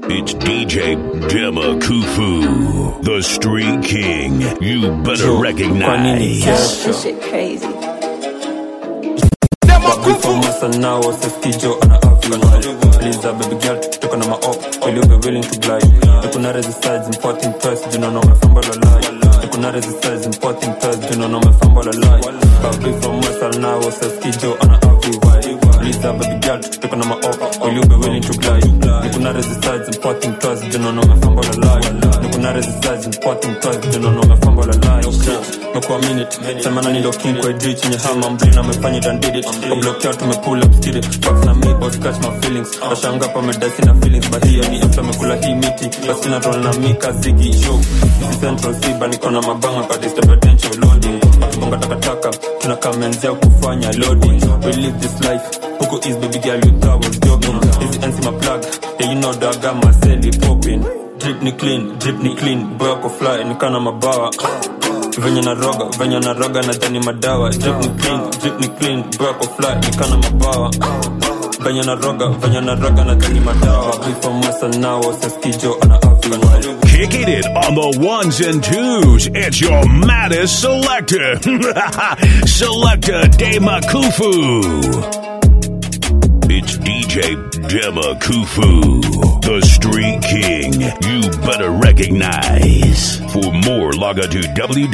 It's DJ Dema Kufu, the Street King. You better recognize. This shit crazy. now wasiskijo ana afya Liza baby girl tukitoka na maop will you be willing to glide tukuna resistance importing twice do not know my fumble a lie tukuna resistance importing twice do not know my fumble a lie baby from Western now wasiskijo ana afya Liza baby girl tukitoka na maop will you be willing to glide tukuna resistance importing twice do not know my fumble a lie tukuna resistance importing twice do not know my fumble a lie mekuwa minute semana nilo king kwa idri chenye hama mblina amefanya it and did it oblokea tumepull up skid it fuck na me boss catch my feelings washanga pa medasi na feelings but hiyo ni mtu amekula hii miti basi na roll na mika zigi show This is central siba niko na mabanga kwa disturb attention loading bonga takataka tunakamenzea kufanya loading we live this life huko is baby girl you thought was joking this ends my plug yeah you know that I got my celly popping drip ni clean drip ni clean boy ako fly nikana mabawa venye na roga venye na roga na dhani madawa drip ni clean drip ni clean boy ako fly nikana mabawa venye na roga venye na roga na dhani madawa before masa nao saskijo ana afya Kicking it on the ones and twos. It's your maddest selector. selector Dema Kufu. It's DJ Dema Kufu, the Street King. You better recognize. For more, log on to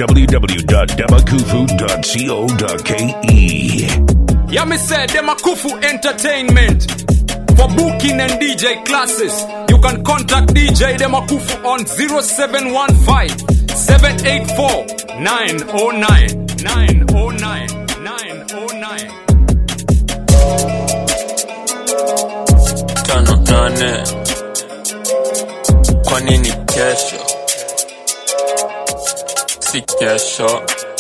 www.demakufu.co.ke. Yeah, me said Demakufu Entertainment. For booking and DJ classes, you can contact DJ Demakufu on 0715 784 909 909 909. tano nane kwa nini kesho si kesho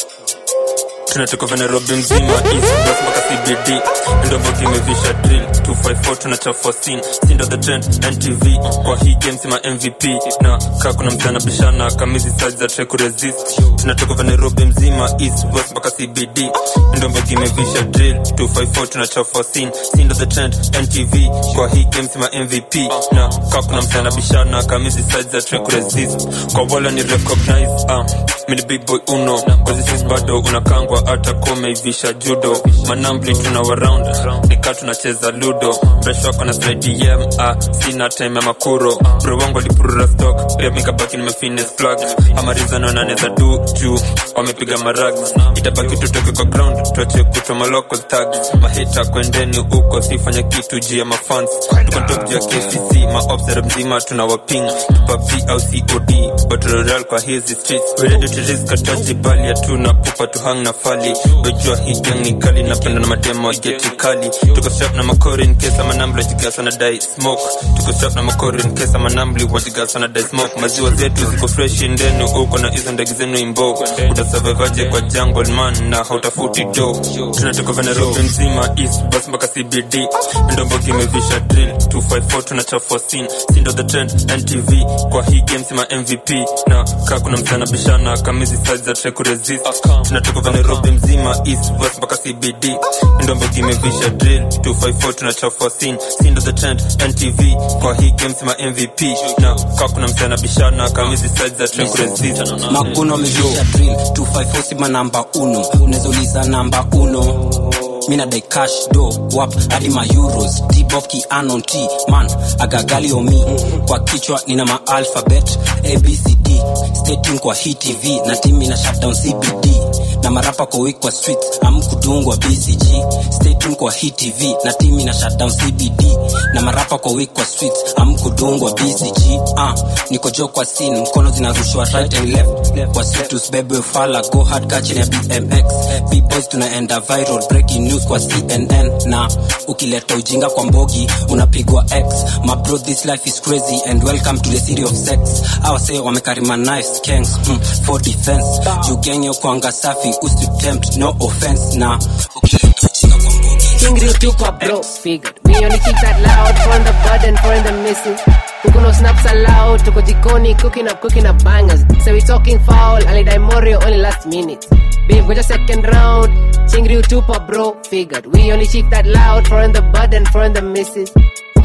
tunatoka vya nairobi mzima east west mpaka cbd ndovo kimevisha drill 254 tunachafua scene sindo the trend ntv kwa hii game sima mvp na kaa kuna mchana bishana kamizi size za try kuresist tunatoka vya nairobi mzima east west mpaka cbd ndovo kimevisha drill 254 tunachafua scene sindo the trend ntv kwa hii game sima mvp na kaa kuna mchana bishana kamizi size za try kuresist kwa wala ni recognize ah mini big boy uno kwazisis bado unakangwa hata komeivisha judo manambli tuna waround nika tunacheza ludo mresh wako na slidem ah, sina time ya makuro bro wangu alipurura stock pia mikabaki nimefines plug amarizano naneza du juu wamepiga marag itabaki tutoke kwa ground tuache kutwa maloko tag mahita kwendeni huko sifanya kitu juu ya mafans tukontok juu ya kcc maobsera mzima tuna waping tupapi au cod battle royale kwa hizi streets we ready to risk ataji bali hatuna pupa tu hang na fali wejua hii gang ni kali napenda na mademo geti kali tuko strap na makori in case ama nambli wajigasa na dai smoke tuko strap na makori in case ama nambli wajigasa na dai smoke maziwa zetu ziko fresh ndenu uko na hizo ndege zenu imbo utasurvivaje kwa jungle man na hautafuti do tunatoka vya Nairobi mzima east bus mpaka cbd ndombo kimevisha drill 254 tunachafua scene sindo the trend ntv kwa hii game sima mvp na kaa kuna mchana bishana kamizi size za try kuresist tunatoka vya Nairobi mzima east west mpaka cbd ndombo kimevisha drill 254 tunachafua scene sindo the trend ntv kwa hii game sima mvp na kaa kuna mchana bishana kamizi size za try kuresist maguno amevisha drill 254 sima namba uno unaweza uliza namba uno mina dai cash do wap hadi ma euros tbof ki anon t man agagali omi kwa kichwa nina ma alphabet abcd stay tuned kwa hii tv na timu ina shutdown cbd na marapa kwa week kwa streets amkudungwa bcg stay tuned kwa hii tv na timu ina shutdown cbd na marapa kwa week kwa streets amkudungwa bcg ah niko jo kwa scene mkono zinarushwa right and left kwa street usibebe ufala go hard kachini ya bmx bboys tunaenda viral breaking news kwa cnn na ukileta ujinga kwa mbogi unapigwa x my bro this life is crazy and welcome to the city of sex awase wamekarima knives gangs hmm, for defense jugenge kwanga safi usitempt no offense na ukileta ujinga kwa mbogi King tupa bro figured We only keep that loud for the button for the missing Kuku no snaps allowed Tuko jikoni cooking up cooking up bangers So we talking foul Ali die Morio only last minute Babe go just second round Chingri tupa bro figured We only keep that loud for the button for the misses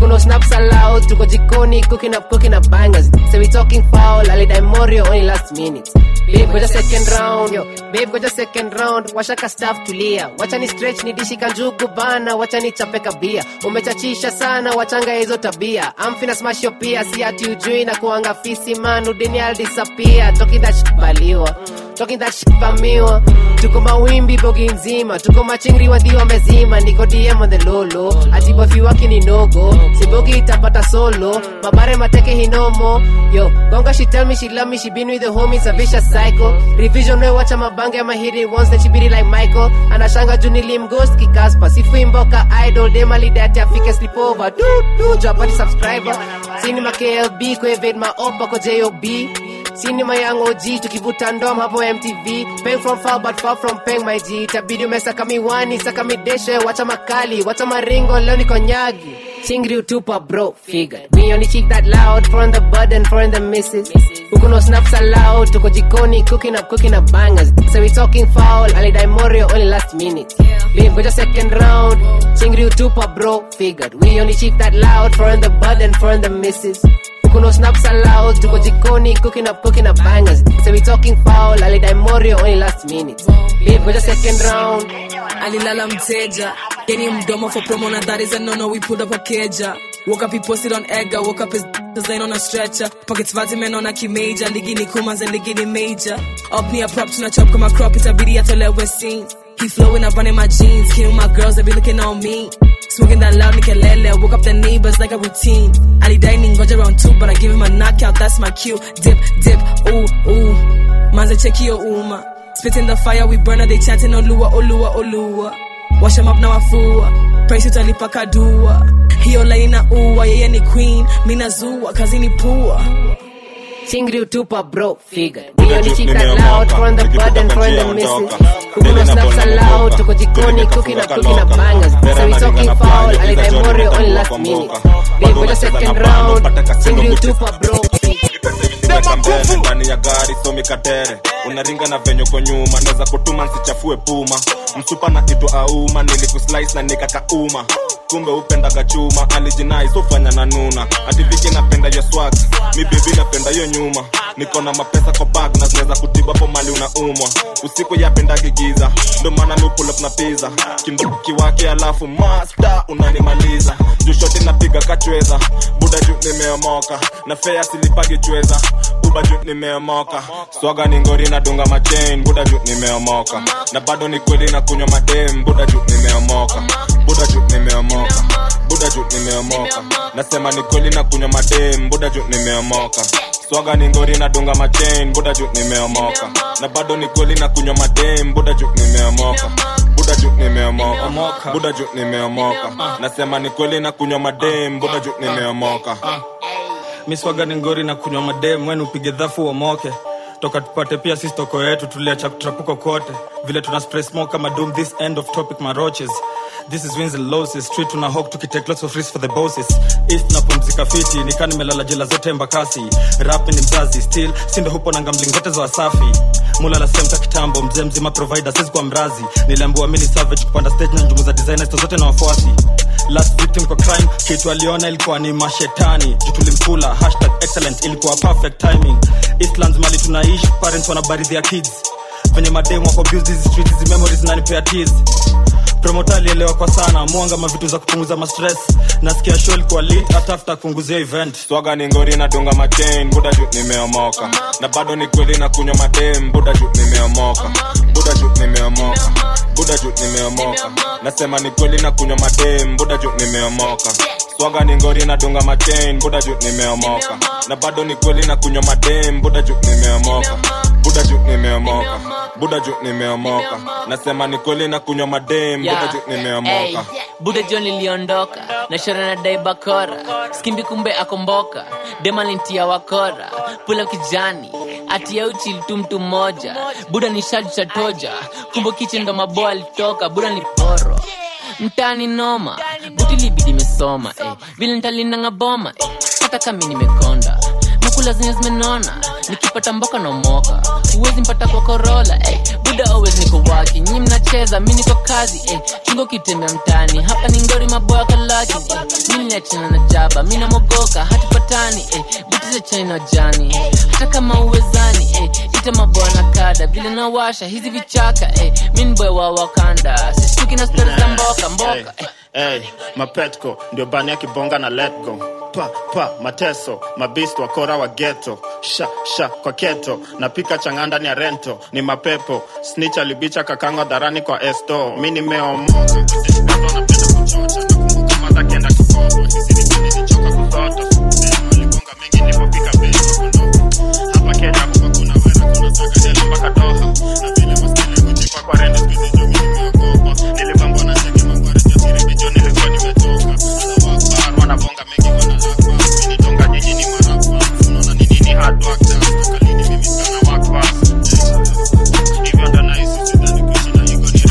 huku no snaps allowed tuko jikoni cooking up cooking up bangers so we talking foul alidai morio only last minute babe goja second round yo babe goja second round washaka staff tulia wacha ni stretch ni dishi kanjugu bana wacha ni chape kabia umechachisha sana wachanga hizo tabia amfina smash yo pia si ati ujui na kuanga fisi man udini I'll disappear talking that shit baliwa talking that shit vamiwa tuko mawimbi bogi nzima tuko machingri wadhi wamezima niko dm on the lolo ati bofi wake ni nogo sibogi itapata solo mabare mateke hinomo yo gonga she tell me she love me she been with the homies a vicious cycle revision we wacha mabange ama hidden ones that she be like Michael anashanga junilim ghost kikaspa sifui mboka idol demali dati afike sleepover du du japati subscriber cinema klb kuevade maopa kwa job Cinema Young OG tukivuta ndom hapo MTV Paying from far but far from paying my G Itabidi umesaka miwani, saka mideshe, wacha makali, wacha maringo, leo niko nyagi Chingri utupa bro, figure Me only chick that loud, foreign the bud and foreign the misses Huku no snaps allowed, tuko jikoni, cooking up, cooking up bangers So we talking foul, alidai morio only last minute Babe, goja second round Chingri utupa bro, figured We only chick that loud, foreign the bud and foreign the misses Huku no snaps allowed, tuko jikoni, cooking up, cooking up bangers. So we talking foul, alidai morio only last minute. Babe, goja second round. alilala mteja geni mdomo for promo na that is a no no we pulled up a keja woke up he posted on Edgar woke up his design on a stretcher pockets vazi men on a kimeja ligi ni kumas and ligi ni major up near prop tuna chop kama crop itabidi atolewe scene he flowing up running my jeans killing my girls they be looking on me Smoking that loud nikelele, woke up the neighbors like a routine. Ali dining got around two, but I give him a knockout, that's my cue. Dip, dip, ooh, ooh. Manza check your uma. Spitting the fire, we burner, they chanting Olua, Olua, Olua. Wash him up now, afua. Praise it alipaka dua. Hiyo laina uwa, yeye ni queen. Mina zua, kazi ni pua. Chingri utupa bro, figured We only chick that loud, foreign the bud and foreign the misses Huku no snaps allowed, tuko jikoni, cooking up, cooking up bangers So we talking foul, alidai morio only last minute Babe, goja second round. Chingri utupa bro, figured Weka mbele ndani ya gari somi katere unaringa na venye kwa nyuma naweza kutuma nsichafue puma msupa na kitu auma nilikuslice na nikakauma kumbe upendaga chuma alijinai sofanya na nuna ativiki napenda yo swag mi bebi napenda yo nyuma niko na mapesa kwa bag na zinaweza kutiba po mali unaumwa usiku yapendagi giza ndo maana mi pull up na pizza kinduki wake alafu master unanimaliza jushoti napiga kachweza buda juu nimeomoka na fea silipagi chweza buba juu nimeomoka swaga ni ngori na dunga machain buda juu nimeomoka na bado ni kweli na kunywa madem buda juu nimeomoka buda juu nimeomoka buda juu nimeomoka nasema ni kweli na kunywa madem buda juu nimeomoka swaga ni ngori na dunga machain buda juu nimeomoka na bado ni kweli na kunywa madem buda juu nimeomoka buda juu nimeomoka buda juu nimeomoka nasema ni kweli na kunywa madem buda juu nimeomoka miswaga ni ngori na kunywa madem wenu upige dhafu uomoke toka tupate pia sisi toko yetu tuliacha kutrapuko kote vile tuna spray smoke kama doom this end of topic maroches this is wins and losses street tuna hawk tukitake lots of risks for the bosses east napumzika fiti nikaa nimelala jela zote embakasi rap ni mzazi still sindo hupo na gambling zote za wasafi mulala semta kitambo mzee mzima provider sisi kwa mrazi niliambiwa mini savage kupanda stage na njumu za designers zote na wafuasi last victim kwa crime kitu aliona ilikuwa ni mashetani juu tulimkula hashtag excellent ilikuwa perfect timing eastlands mali tunaishi parents wanabaridhi ya kids venye mademu wako abuse hizi streets hizi memories nanipea tears promota alielewa kwa sana mwanga mavitu za kupunguza mastress nasikia show ilikuwa lit hata after kuunguzia event swaga ni ngori na dunga machain buda juu nimeomoka na bado ni kweli na kunywa madem buda juu nimeomoka buda juu nimeomoka buda juu nimeomoka nasema ni kweli na kunywa madem buda juu nimeomoka swaga ni ngori na dunga machain buda juu nimeomoka na bado ni kweli na kunywa madem buda juu nimeomoka buda juu nimeomoka buda juu nimeomoka nasema ni kweli na kunywa madem buda juu nimeomoka buda jo niliondoka na shora na dai bakora skimbi kumbe akomboka demalintia wakora pula kijani atia uchi tu mtu mmoja buda ni shaju cha toja kumbe kiche ndo maboa alitoka buda ni poro mtani noma buti libidi imesoma eh. vile ntalinanga boma eh. hata kami nimekonda nakula zenye zimenona nikipata mboka na moka huwezi mpata kwa korola eh, buda always niko waki nyi mnacheza mi niko kazi eh, chungo kitembea mtani hapa ni ngori maboya kalaki eh, mi niachana na jaba mi namogoka hatupatani eh, butiza china jani hata kama uwezani eh, ita maboya na kada vile nawasha hizi vichaka eh, mi ni boy wa wakanda sishtuki na stori za mboka mboka eh. Hey, mapetko ndio bani ya kibonga na let go pa pa mateso mabist wakora wa geto sha sha kwa keto napika chang'aa ndani ya rento ni mapepo snitch alibicha kakango dharani kwa esto mi nimeomoka Kutespeto napenda kuchocha nakumbuka madha kienda kikopo hizi ni bani nichoka kusoto Sema aligonga mengi nilipopika beso hapa Kenya kuwa kuna wera kuna taka deli mpaka Doha na vile maskini kujikwa kwa rende skuizi juu mimi nimeogopa nilipambwa na cheki mangware jasiri bijo nilikuwa nimetoka Sasa wakbar wanabonga mengi wanalakwa mimi donga nyinyi ni marapa unaona ni nini hard work just toka lini mimi sana work fast hivyo ndo nahisi sidhani kuishi na ego ni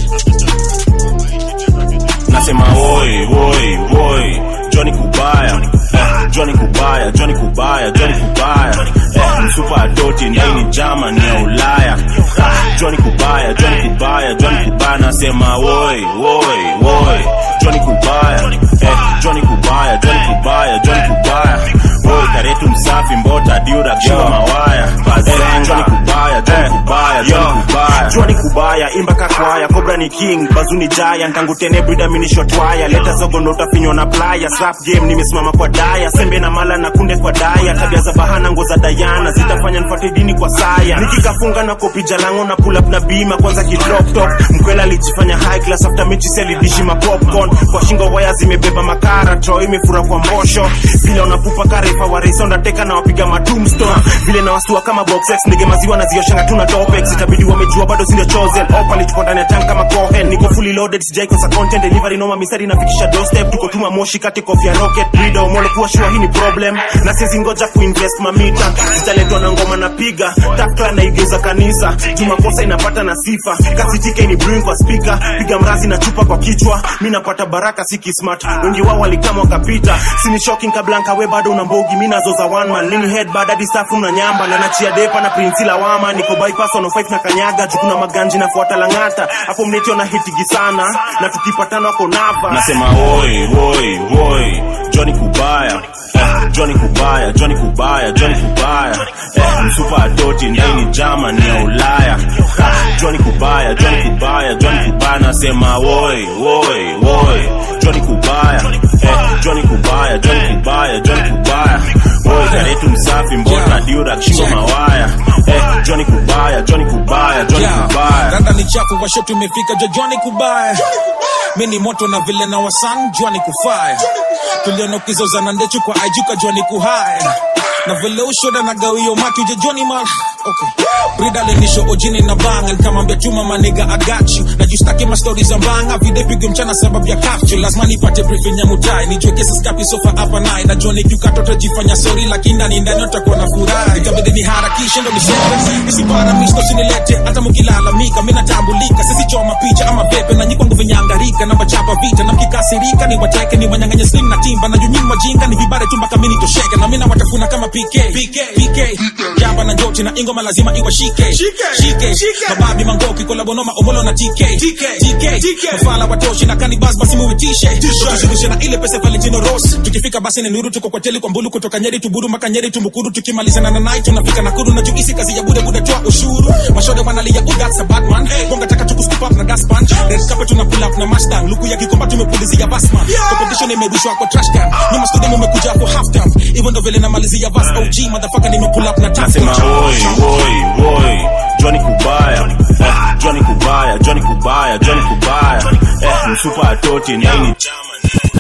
rahisi nasema woi woi woi joni kubaya eh, joni kubaya joni kubaya joni kubaya eh, msupa adoti ndaini jama ni ya ulaya Ah, joni kubaya joni kubaya joni kubaya nasema woi woi woi joni kubaya eh, joni kubaya joni kubaya joni kubaya woi karetu msafi mbota diura kishiwa mawaya eh, joni kubaya joni kubaya joni kubaya joni kubaya imba kakwaya kobra ni king bazuni jaya ntangu tene brida minishotwaya leta zogo ndo utafinywa na playa slap game nimesimama kwa daya sembe na mala na kunde kwa daya tabia za bahana ngo za dayana zitafanya nifate dini kwa saya nikikafunga na kopija lango na pull up na bima kwanza kidrop top mkwela alijifanya high class after mechi selidishi ma popcorn kwa shingo waya zimebeba makara tro imefura kwa mbosho vile unapupa karefa wa race undateka na wapiga matumstone vile na wastua kama boxex ndege maziwa na zioshanga tuna topex itabidi wamejua bado sindio chosen opa lichuko ndani ya tank kama cohen niko fully loaded sijaikosa content delivery noma misari nafikisha doorstep tuko tuma moshi kati kofia rocket rido mole kuwa shua hii ni problem na sizi ngoja kuinvest mamita zitaletwa na ngoma napiga takla naigeuza kanisa jumakosa inapata na sifa kasitike ni brewing kwa speaker piga mrazi na chupa kwa kichwa mi napata baraka siki smart wengi wao walikama wakapita sini shocking kablanka we bado una mbogi mi nazoza one man lini head bad hadi safu na nyamba na nachia depa na prinsi lawama niko bypass on 5 na kanyaga jukuna maganji nafuata langata hapo mnetio na hitigi sana na tukipatana wako nava nasema woi woi woi joni kubaya eh, joni kubaya joni kubaya joni kubaya eh, msupa adoti ndaini jama ni ya ulaya Ha, joni kubaya joni kubaya joni kubaya nasema woi woi woi joni kubaya eh, joni kubaya joni kubaya joni kubaya woi karetu msafi mbota diura kishingo mawaya eh, joni kubaya joni kubaya joni kubaya rada ni chafu washo tumefika jojoni kubaya mi ni moto na vile na wasan jwani kufaya tuliona ukizozana ndechu kwa ajuka jwani kuhaya na vile ushoda na gawio maki ujejoni mal okay. brida lenisho ojini na banga nikamwambia chuma maniga agachu na justaki mastori za mbanga vide pigwe mchana sababu ya kafchu lazima nipate briefing ya mutai nijue kesi skapi sofa hapa naye na joni kiukato tajifanya sori lakini ndani ndani utakuwa na furaha ikabidi niharakishe ndo niseme nisipara misto sinilete hata mkilalamika mi natambulika sisi choma picha ama pepe na nyikwangu vinyangarika na wachapa vita na mkikasirika ni wateke ni wanyanganye slim na timba na junyini wajinga ni vibare tu mpaka mini tosheke na mina watafuna kama PK PK PK jamba na njoti na ingoma lazima iwashike shike mababi mangoki kolabonoma omolo na TK TK TK mafala watoshi na kanibas basi muitishe tushirushe na ile pesa Valentino Ross tukifika basi ni nuru tuko kwa teli kwa mbulu kutoka Nyeri tuburu mpaka Nyeri tumukuru tukimalizana na night tunafika Nakuru na juisi kazi ya bude bude toa ushuru mashode wanalia oh that's a bad man bonga taka tuku scoop up na gas punch red carpet tuna pull up na mustang luku ya kikomba tumepulizia basman competition imerushwa kwa trash can nyuma studio mmekuja for half time hivyo ndo vile namalizia bas OG motherfucker nime pull up na tap nasema woi woi woi joni kubaya eh, joni kubaya joni kubaya joni kubaya eh, msupa atoti naini jama ni ya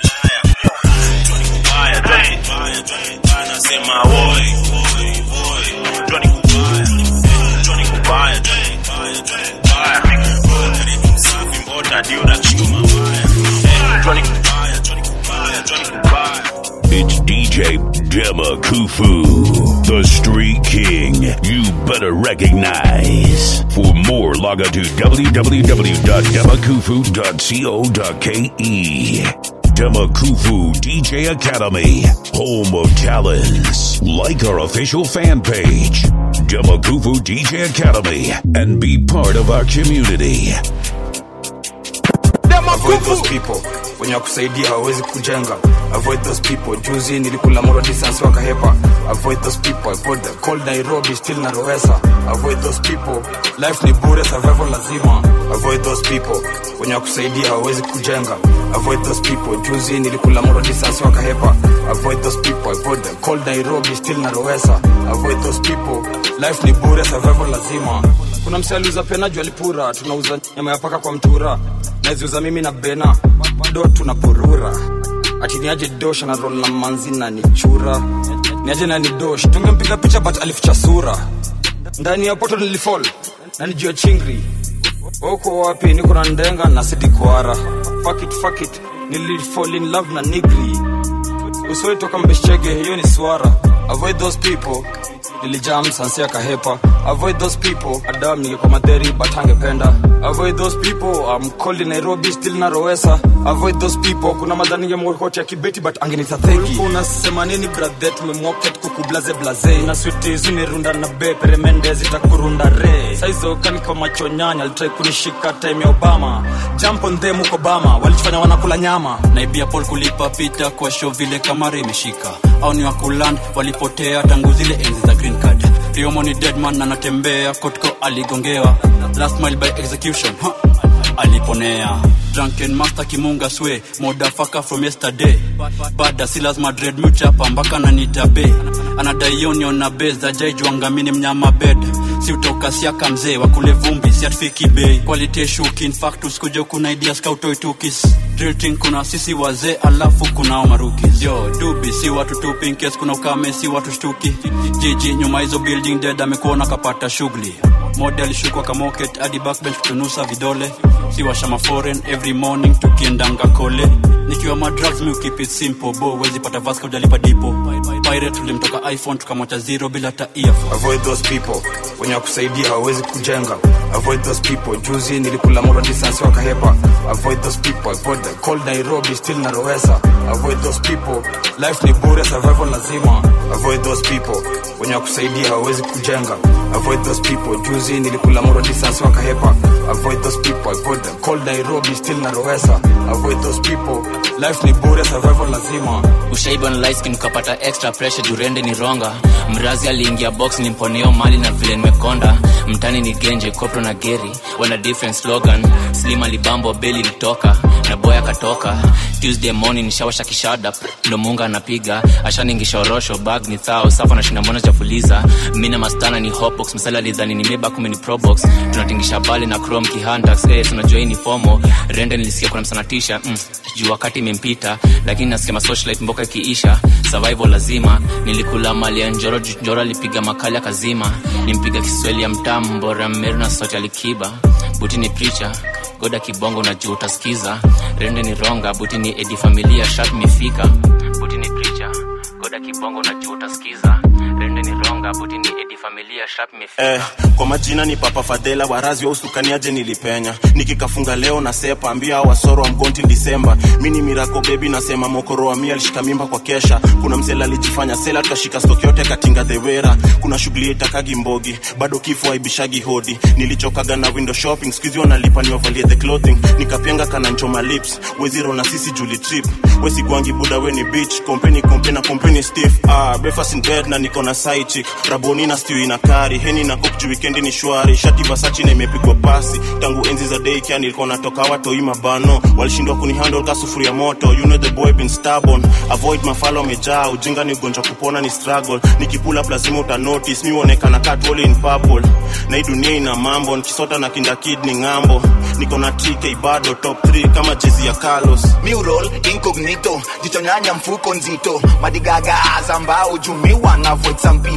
ulaya joni kubaya joni kubaya joni kubaya nasema woi woi woi joni kubaya eh, joni kubaya joni kubaya joni kubaya Woi, karibu msafi mbota diura chuma waya eh, joni kubaya joni kubaya joni kubaya It's DJ Dema Kufu, the Street King. You better recognize. For more, log on to www.demakufu.co.ke. Demakufu DJ Academy, home of talents. Like our official fan page, Demakufu DJ Academy, and be part of our community. avoid those people wenye wakusaidia hawawezi kujenga avoid those people juzi nilikula moro distance wakahepa avoid those people avoid the cold nairobi still na roesa avoid those people life ni bure survival lazima avoid those people wenye wakusaidia hawawezi kujenga avoid those people juzi nilikula moro distance wakahepa avoid those people avoid the cold nairobi still na roesa avoid those people life ni bure survival lazima kuna mse aliuza penaju alipura tunauza nyama ya paka kwa mtura naziuza mimi na bena do tunapurura ati niaje dosh na rol na manzi na nichura niaje na ni dosh tungempiga picha but alificha sura ndani ya poto nilifall na nijua chingri uko wapi niko na ndenga na sidikwara fuck it, fuck it. nilifall in love na nigri usoi toka mbeshchege hiyo ni swara avoid those people nilijam sansia kahepa avoid those people adam ningekuwa madheri but angependa avoid those people I'm cold in nairobi still na roesa avoid those people kuna madhani ya mworkoti ya kibeti but angenita theki unasema nini brathe tumemwoket kukublaze blaze na switi zimerunda na be peremende zitakurunda re saizo kaniko machonyanya alitrai kunishika time ya obama jump on them huko bama walichofanya wanakula nyama naibia paul kulipa pita kwa show vile kamera imeshika au ni wakuland walipotea tangu zile enzi za green card riomo ni deadman anatembea kotko aligongewa last mile by execution ha. aliponea drunken master kimunga swe modafaka from yesterday bada si lazima dread muchapa mpaka nanitabe anadaionion na beza jaijwangamini mnyama bed si utoka siaka mzee wakule vumbi siatfiki bei quality shukin factus kuja kuna ideas kautoitukis drilting kuna sisi wazee alafu kunao marukis yo dubi si watu tu pinkes kuna ukame si watu shtuki jiji nyuma hizo building dead amekuona kapata shughuli mode alishukwa kamoket hadi backbench kutunusa vidole siwashama foreign every morning tukiendanga kole nikiwa madrugs mi keep it simple bo wezi pata vaska ujalipa dipo pirate tulimtoka iphone tukamwacha zero bila hata earphone avoid those people wenye wakusaidia hawawezi kujenga avoid those people juzi nilikula moro distance wakahepa avoid those people avoid the cold nairobi still na roesa avoid those people life ni bure survival lazima avoid those people wenye wakusaidia hawawezi kujenga avoid those people juzi nilikula moro distance wakahepa avoid those people avoid the cold nairobi still na roesa avoid those people life ni bure survival lazima ushaiba na light skin ukapata extra pressure jurende ni ronga mrazi aliingia box nimponeo mali na vile nimekonda mtani ni genje kopro na geri wana different slogan slim alibambo beli litoka na boy akatoka tuesday morning nishawasha kishada ndo munga anapiga ashaningishorosho bag ni thao safa na shinda mbona chafuliza mina mastana ni hopbox msala lidhani ni meba kume ni probox tunatingisha bali na chrome kihantax eh, tunajua hii ni fomo rende nilisikia kuna msanatisha mm, juu wakati imempita lakini nasikia masocialite mboka ikiisha survival lazima nilikula mali ya njoro juu njoro alipiga makali akazima nimpiga kiswahili ya mtamu mbora mmeru na sauti alikiba buti ni pricha goda kibongo na juu utasikiza rende ni ronga buti ni edi familia shat mifika buti ni pricha goda kibongo na juu utasikiza rende ni ronga buti ni edi familia shat mifika eh, kwa majina ni papa fadhela warazi wa usukaniaje nilipenya nikikafunga leo na sepa ambia hao wasoro wa mgonti disemba mi ni mirako bebi nasema mokoro wa mia alishika mimba kwa kesha kuna msela alijifanya sela tukashika stoki yote katinga dhewera kuna shughuli itakagi mbogi bado kifo aibishagi hodi nilichokaga na window shopping skuizi wanalipa niwavalie the clothing nikapenga kana nchoma lips weziro na sisi juli trip wesigwangi buda weni beach kompeni kompe na kompeni stiff ah, breakfast in bed na niko na side chick raboni na stew ina kari heni na cook juu weekend ni shwari shati vasachi na imepigwa pasi tangu enzi za daycare nilikuwa natoka watoi mabano walishindwa kunihandle ka sufuria moto you know the boy been stubborn avoid mafalo amejaa ujinga ni ugonjwa kupona ni struggle nikipula up lazima uta notice mi uonekana katwole in purple na hii dunia ina mambo nikisota na kinda kid ni ng'ambo niko na tk bado top 3 kama jezi ya carlos Mural incognito jichonyanya mfuko nzito madigaga azambao jumiwa na avoid some people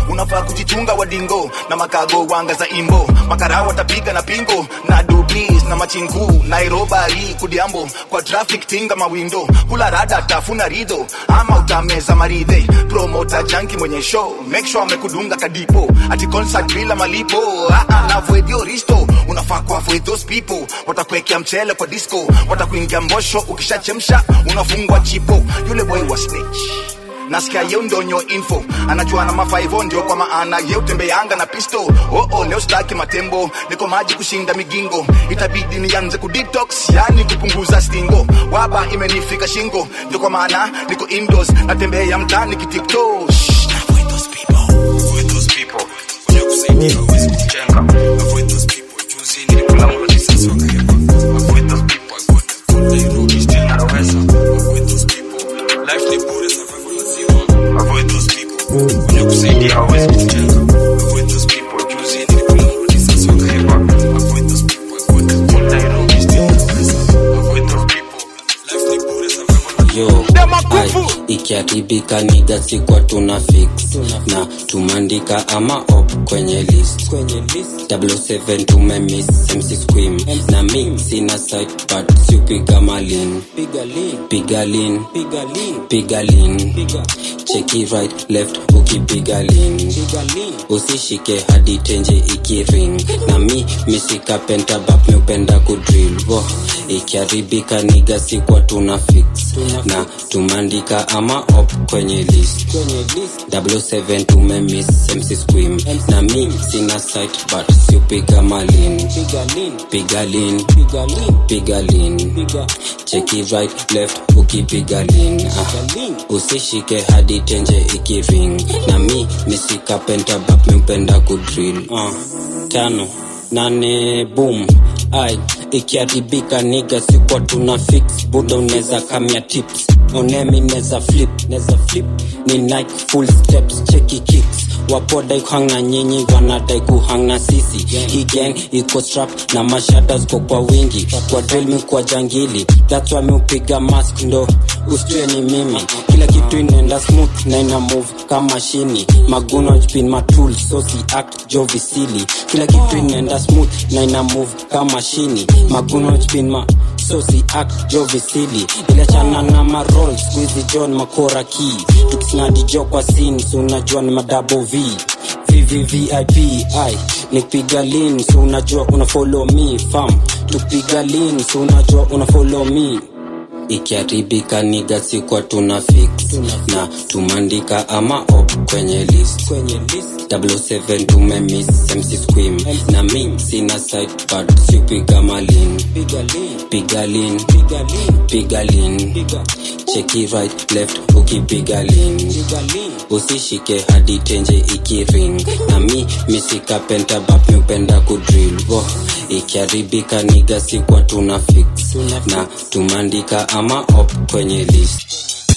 unafaa kujichunga wadingo na makago wanga za imbo makara watapiga na pingo na dubis na machingu nairobari kudiambo kwa traffic tinga mawindo kula rada tafuna rido ama utameza maridhe promota janki mwenye show make sure amekudunga kadipo ati concert bila malipo ah, ah, na avoid your risto unafaa ku avoid those people watakuwekea mchele kwa disco watakuingia mbosho ukishachemsha unafungwa chipo yule boy wa snitch nasikia yeu ndonyo info anajua na mafaivo ndio kwa maana yeu tembeanga na pisto oh, oh, leo staki matembo niko maji kushinda migingo itabidi nianze kudetox yani kupunguza stingo waba imenifika shingo ndio kwa maana niko indoors natembea mtani kitiktok kusaidia hawezi kujenga avoid those people juzi nilikula risasi wakahepa avoid those people avoid Nairobi still avoid those people life ni bure survival yo ai, ikiharibika niga sikwa tuna fix na tumandika ama op kwenye list 7 tumemis mc squim na mi sina site but siupiga malin piga lin piga lin cheki right left ukipiga lin usishike hadi tenje ikiring na mi misika pentabap miupenda kudril wo ikiharibika niga sikwa tuna fix na tumandika ama op kwenye list 7 tumemis mc squim na mi sina site but siupiga malin piga lin piga lin cheki right left ukipiga lin ah. usishike hadi tenje ikiring na mi misika pentabap miupenda kudril ah. tano nane boom ai ikiharibika niga sikwa tuna fix buda unaweza kamia tips onemi neza flip neza flip ni nike full steps cheki kicks wapodai kuhang na nyinyi wanadai kuhang na sisi hii gang iko strap na mashada ziko kwa wingi kwa drill mi kwa jangili that's why mi upiga mask ndo ustue ni mimi kila kitu inaenda smooth na ina move kama shini maguno jpin matul so si act jovisili kila kitu inaenda smooth na ina move kama shini maguno jpin ma so si act jovisili iliachana na marol squeezy john makora key tukisnadi jo kwa sin so unajua ni madabo v vvvip ai nipiga lin so unajua una follow me fam tupiga lin so unajua una follow me ikiharibika niga sikwa tuna fix na tumandika ama op kwenye list 7 tumemis mc squim na mi sina site but siupiga malin piga lin piga lin cheki right left ukipiga lin usishike hadi tenje ikiring na mi misika pentabap miupenda kudril wo ikiharibika niga sikwa tuna fix na tumandika ama op kwenye list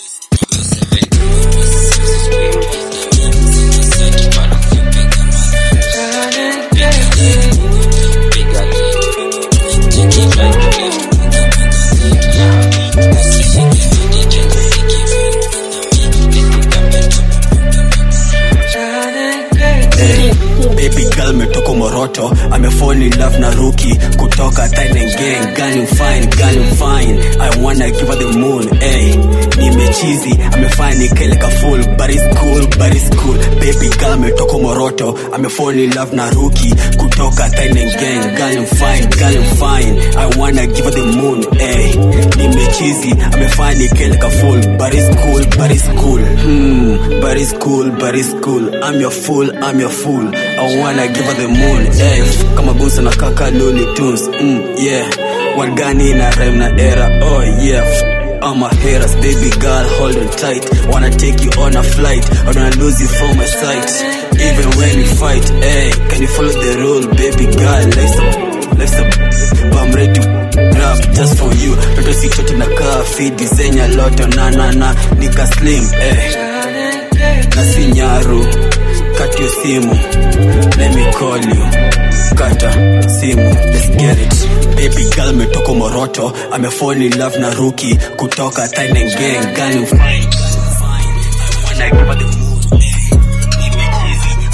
baby girl metoka moroto amefall in love na ruki kutoka Thailand gang girl you fine girl you fine I wanna give her the moon hey nimechizi amefanya nikele ka full but it's cool but it's cool baby girl metoka moroto amefall in love na ruki kutoka Thailand gang girl you fine girl you fine I wanna give her the moon hey nimechizi amefanya nikele ka full but it's cool but it's cool hmm but it's cool but it's cool I'm your fool I'm your fool I wanna give her the moon hey kama busa na kaka Looney Tunes mm, yeah wagani na rhyme na era oh yeah I'm a haters, baby girl, hold on tight. Wanna take you on a flight, I don't lose you from my sight. Even when we fight, hey, can you follow the rule, baby girl? Let's up, let's up. I'm ready to rap just for you. Toto si chote na kafi, design ya loto na na na, nika slim, eh. Na si nyaru, cut your simu, let me call you. Kata simu, let's get it. Baby girl metoka Moroto, amefall in love na Ruki kutoka Thailand gang, girl you fine. I wanna give her the moon, eh. Nimechizi,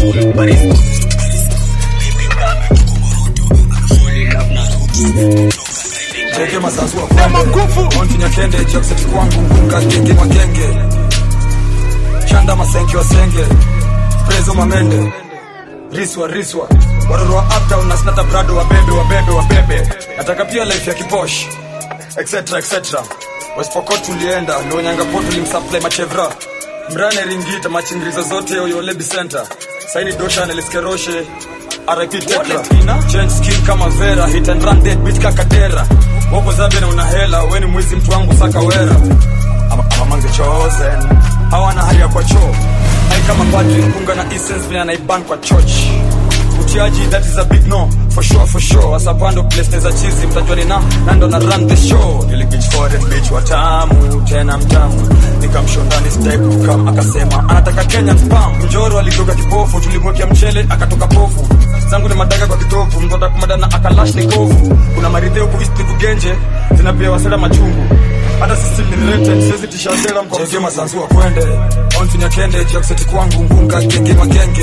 Barisco. cheke masasua kwende onfinya kende jokset kwangu ngunga genge magenge chanda masenke wasenge prezo mamende riswa riswa waroro wa uptown na snata brado wabebe wabebe wabebe nataka pia life ya kiposh etc etc wespokot tulienda lionyangapot tulimsupply machevra mrane ringita machingirizo zote oyolebi center saini dosha neliskeroshe RIP Tekra Change skin kama Vera Hit and run dead bitch kakadera Woko zabe na una hela Weni mwizi mtu wangu saka wera Ama, ama manze chosen Hawana hali ya kwa choo Hai kama padri Punga na essence vile anaiban kwa church Utiaji that is a big no For sure for sure Asapando place neza chizi Mtajua ni na Nando na run the show Nili bitch foreign bitch watamu Tena mtamu Nikamshondani style kukam Akasema anataka Kenyan spam Mjoro alitoka kipofu Tulimwekea mchele akatoka pofu zangu ni madaka kwa kitovu mtoda kumadana akalash ni kovu kuna maridheo kuisti kugenje zinapia wasela machungu hata sisi ni rented siwezi tisha sela mkomzie masanzua kwende onfinya kende jakseti kwangu ngunga genge magenge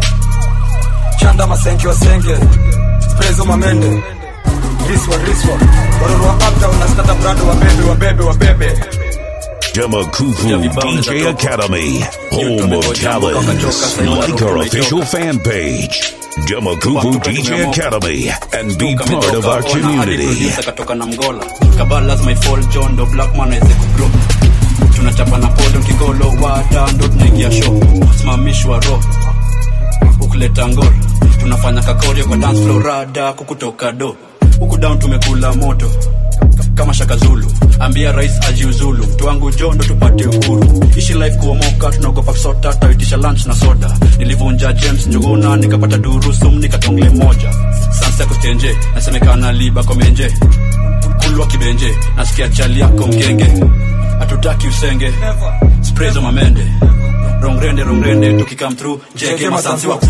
chanda masenke wasenge prezo mamende riswa riswa waroro wa uptown na stata brado wabebe wabebe wabebe Demakufu DJ Academy, home of talents. Like our official fan page, Demakufu DJ Academy, and be part of our community. katoka na mgola kabla lazima ifall john do blackman aweze kugrow tunachapa na podo kigolo wata ndo tunaingia show simamishwa ro ukuleta ngoro tunafanya kakorio kwa dance floor rada kukutoka do huku down tumekula moto kama shaka zulu ambia rais ajiuzulu mtu wangu jo ndo tupate uhuru ishi life kuomoka tunaogopa sota taitisha lunch na soda nilivunja james njuguna nikapata durusum nikatongle moja sansa kustenje nasemekana liba komenje kulwa kibenje nasikia chali yako mgenge hatutaki usenge sprezo mamende rongrende rongrende tukikam through jege masansi wa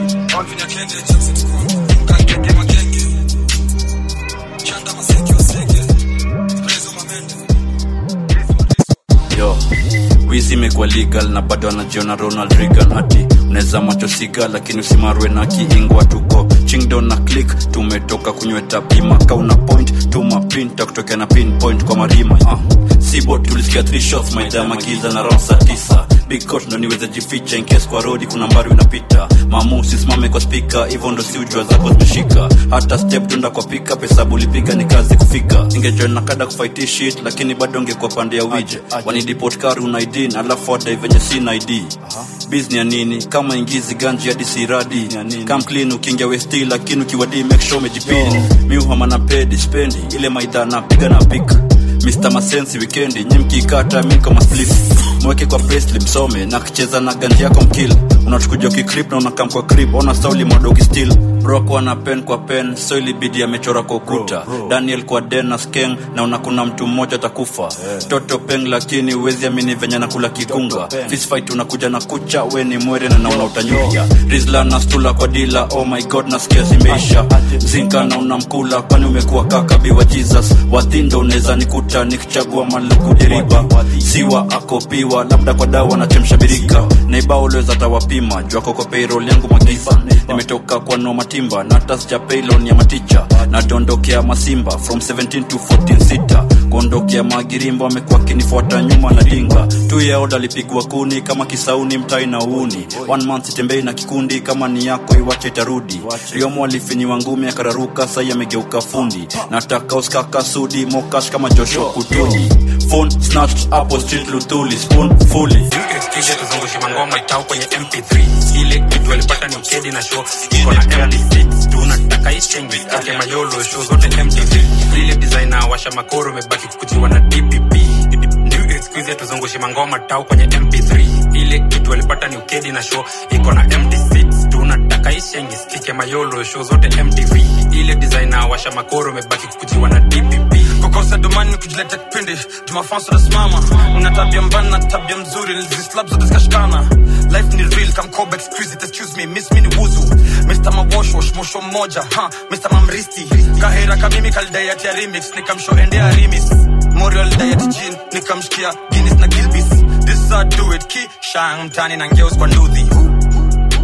yo wizi imekuwa legal na bado anajiona ronald reagan hati unaweza macho siga lakini usimarwe na kiingwa tuko chingdon na click tumetoka kunyweta pima kauna point tuma pin takutokea na pinpoint kwa marima uh. sibot tulisikia three shots maidama giza na round saa tisa big court ndo niweze jificha in case kwa rodi kuna mbari unapita mamu sisimame kwa spika hivyo ndo si ujua zako zimeshika hata step tunda kwa pika pesa bulipiga ni kazi kufika ingejoin na kada kufight shit lakini bado ngekuwa pande ya wije wanidipot kari una id alafu adai venye sina id bizni ya nini kama ingizi ganji hadi siradi kam clean ukiingia westi lakini ukiwadi make sure umejipini miuhama na pedi spendi ile maidha napiga na pika Mr. Masensi wikendi nyi mkikata mi kama slip mweke kwa facely msome na kicheza na ganji yako mkill unatukuja ukikrip na unakam kwa krip ona sauli madogi still broko ana pen kwa pen so ilibidi amechora kwa ukuta daniel kwa den na skeng na unakuna mtu mmoja atakufa toto peng lakini uwezi amini venye nakula kikunga fistfight unakuja na kucha we ni mwere na nauna utanyuka rizla na stula kwa dila oh my god nasikia zimeisha zinka na unamkula kwani umekuwa kaka biwa jesus wathindo unaweza nikuta nikichagua maluku diriba siwa akopiwa labda kwa dawa nachemsha birika naiba uliweza tawapima jwako kwa payroll yangu magiza nimetoka kwa no matimba na tasja paylon ya maticha nadondokea masimba from 17 to 14 sita kuondokea magirimbo amekuwa akinifuata nyuma na dinga tu yaoda alipigwa kuni kama kisauni mtai na uuni one month sitembei na kikundi kama ni yako iwache itarudi riomo alifinyiwa ngumi akararuka sai amegeuka fundi nataka uskaka sudi mokash kama joshua kutuni phone snatched hapo street luthuli spoon fully kisha tuzungushe mangoma itao kwenye mp3 ile kitu alipata ni ukedi na show iko na mp6 tunataka isenge ake mayolo show zote mtv ile designer washa makoro imebaki kukujiwa na dpp ndio excuse tuzungushe mangoma tao kwenye mp3 ile kitu alipata ni ukedi na show iko na mp6 tunataka isenge skike mayolo show zote mtv ile designer washa makoro imebaki kukujiwa na dpp kukosa domani ni kujileta kipindi jumafanso nasimama una tabia mbana na tabia mzuri nilizislab zote zikashikana life ni real kamkoba exquisite excuse me miss mi ni wuzu mr mawoshwosh mosho mmoja ha mr mamristi kahera kamimi kalidayati ya remix nikamsho endea rimis morial diet jin nikamshikia guinness na gilbis this is how I do it ki shang mtani na ngeus kwa nduthi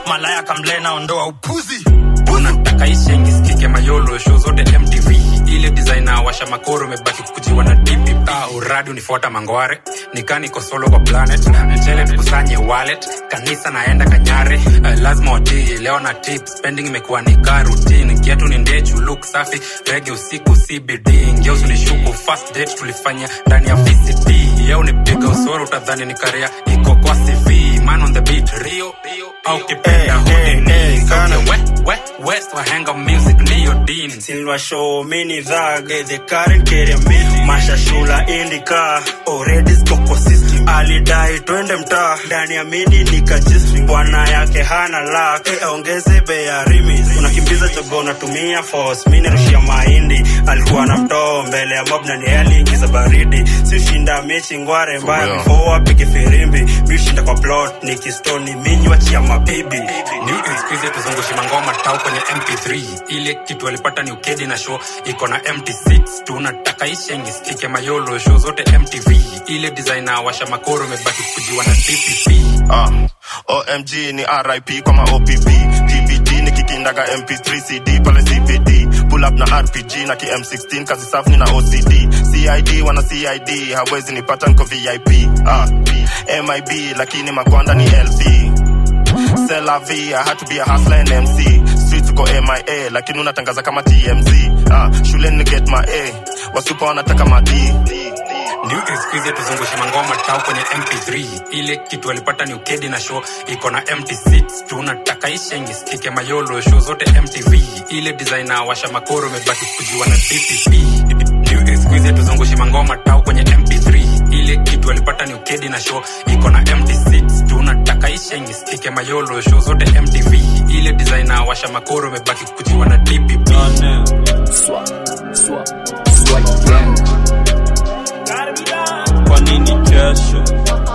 malaya kamlena ondoa upuzi unataka ishengi sikike mayolo show zote mtv ile designer washa makoro umebaki kukujiwa na dp ah, uradi unifuata mangware nikaniko solo kwa planet mchele tukusanye wallet kanisa naenda kanyare uh, lazima watii leo na tip spending imekuwa ni ka routine kiatu ni ndechu look safi rege usiku cbd ngeusi ulishuku first date tulifanya ndani ya vct yeu ni piga usoro utadhani ni karia iko kwa cv man on the beat rio au kipenda hodini Sauti ya we- we- west wahenga music ndiyo dini Silver show mini rag the current carry me Masha shula indika already skoko system alidai twende mtaa ndani ya mini nikajistri bwana yake hana luck eh, ongeze bei ya rimis unakimbiza jogo unatumia force mini rushia mahindi alikuwa na mtoo mbele ya mob na ni aliingiza baridi si shinda mechi ngware mbaya Yeah. before apige firimbi mi shinda kwa plot nikistoni minywa chia mabibi ni skuizi tuzungushi mangoma tau kwenye mp3 ile kitu alipata ni ukedi na show iko na mt6 tunataka ishengi sikike mayolo show zote mtv ile designer washa makoro imebaki kujiwa na dpp Ah, omg ni rip kama opp tbt ni kikindaga mp3 cd pale cbd pull up na rpg na km16 kazi safu ni na ocd cid wana cid hawezi nipata nko vip ah, mib lakini makwanda ni lv C'est la vie, I had to be a hustler and MC Street tuko MIA, lakini unatangaza kama TMZ ah, shuleni ni get my A, wasupa wanataka madi new excuse tuzungushe mangoma tau kwenye mp3 ile kitu alipata ni ukedi na show iko na mt6 tunataka ishengi sikike mayolo show zote mtv ile designer washa makoro imebaki kujiwa na dpp new excuse tuzungushe mangoma tau kwenye mp3 ile kitu alipata ni ukedi na show iko na mt6 tunataka ishengi sikike mayolo show zote mtv ile designer washa makoro imebaki kujiwa na dpp kwa nini kesho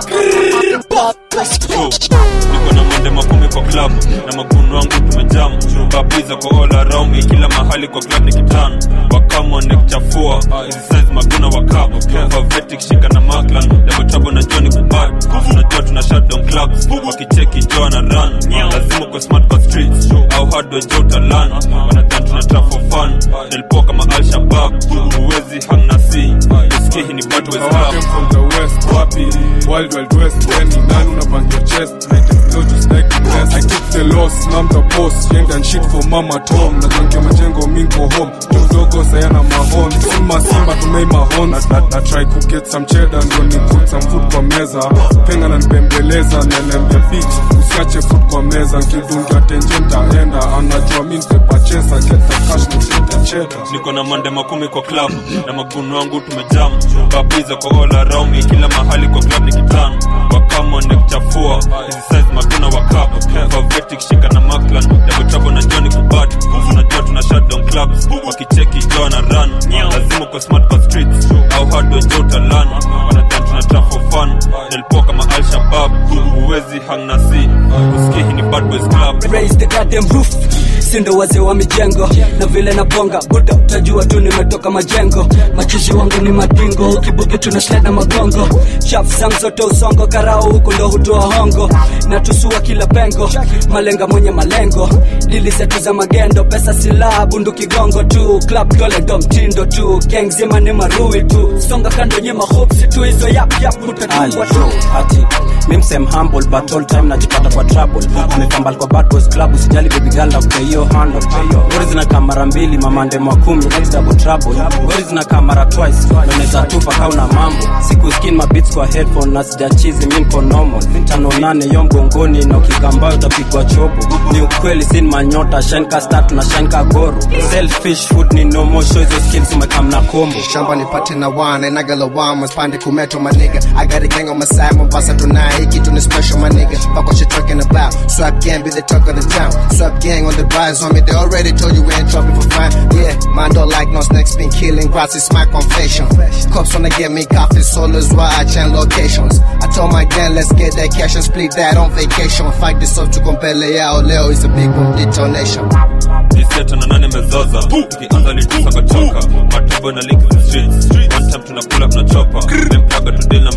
Oh, niko na mende makumi kwa club na maguno wangu tumejam babiza kwa all around me kila mahali kwa club ni kitano wakamone kuchafua hizi size maguna wakap favetic shika na maklan double trouble na johnny kubad unajua tuna shutdown clubs wakicheki joa na run lazima kwa smart kwa streets au hardware jo utalan wanadhan tuna trap for fun nilipoa kama al shabab huwezi hang na si usikie hii ni bad ways I came from the west, wapi Wild Wild West, when ni nani unapangia chest Night is close, just like the best I took the loss, now I'm the boss Gang and shit for mama Tom Natangia majengo mingo home Tu mdogo sayana mahon Simba simba tumei mahon na, na, na try to get some cheddar Ndo ni put some food kwa meza Penga na nipembeleza Nelembia beach Usiache food kwa meza Nkidungia tenje ntaenda Anajua mi nitepachesa Get the cash, nishete cheddar niko na mande makumi kwa club na maguno wangu tumejam babiza kwa all around me kila mahali kwa club ni kitano wakamone kuchafua hizi size maguna wakap favetic shika na maklan double trouble na johnny kubad unajua tuna shutdown clubs wakicheki joa na run lazima kwa smart kwa streets au hardware jo utalan wanadhan tuna trap for fun nilipoa kama al shabab huwezi hang na si usikie hii ni bad boys club raise the goddamn roof sindo wazee wa mijengo na vile na bonga buda utajua tu nimetoka majengo machishi wangu ni madingo kibuki tuna sled na magongo shaf zangu zote usongo karao huku ndo hutoa hongo na tusua kila pengo malenga mwenye malengo dili zetu za magendo pesa silaha bunduki gongo tu club dole ndo mtindo tu gang zima ni marui tu songa kando nyema hopsi tu hizo yap yap utatungwa tu ati mimsem humble but all time najipata kwa trouble amekambal kwa bad boys club usijali baby girl na kupea hiyo handle ngori zinakaa mara mbili mamande mwa kumi that's double trouble ngori zinakaa mara twice na unaweza tupa kauna mambo siku skin mabits kwa headphone na sijachizi mi niko normal tano nane yo mgongoni na ukikambayo utapigwa chobo ni ukweli sin manyota shine ka star tuna shine ka goro selfish food ni no more show hizo skills umekam na kombo shamba nipate na wana na galawama spande kumeto my nigga I got a gang on my side Mombasa tonight hii kitu ni special my nigga fuck what you talking about swap gang be the talk of the town swap gang on the rise on me they already told you we ain't trouble for fine yeah man don't like no snakes been killing grass is my confession cops wanna get me coffee solo is why I change locations I told my gang let's get that cash and split that on vacation fight this up to compele yao leo is a big boom detonation Niseta na nane mezoza tukianza litusa kachoka matubo na link the streets one time tunakula tunachopa memplaga tudil na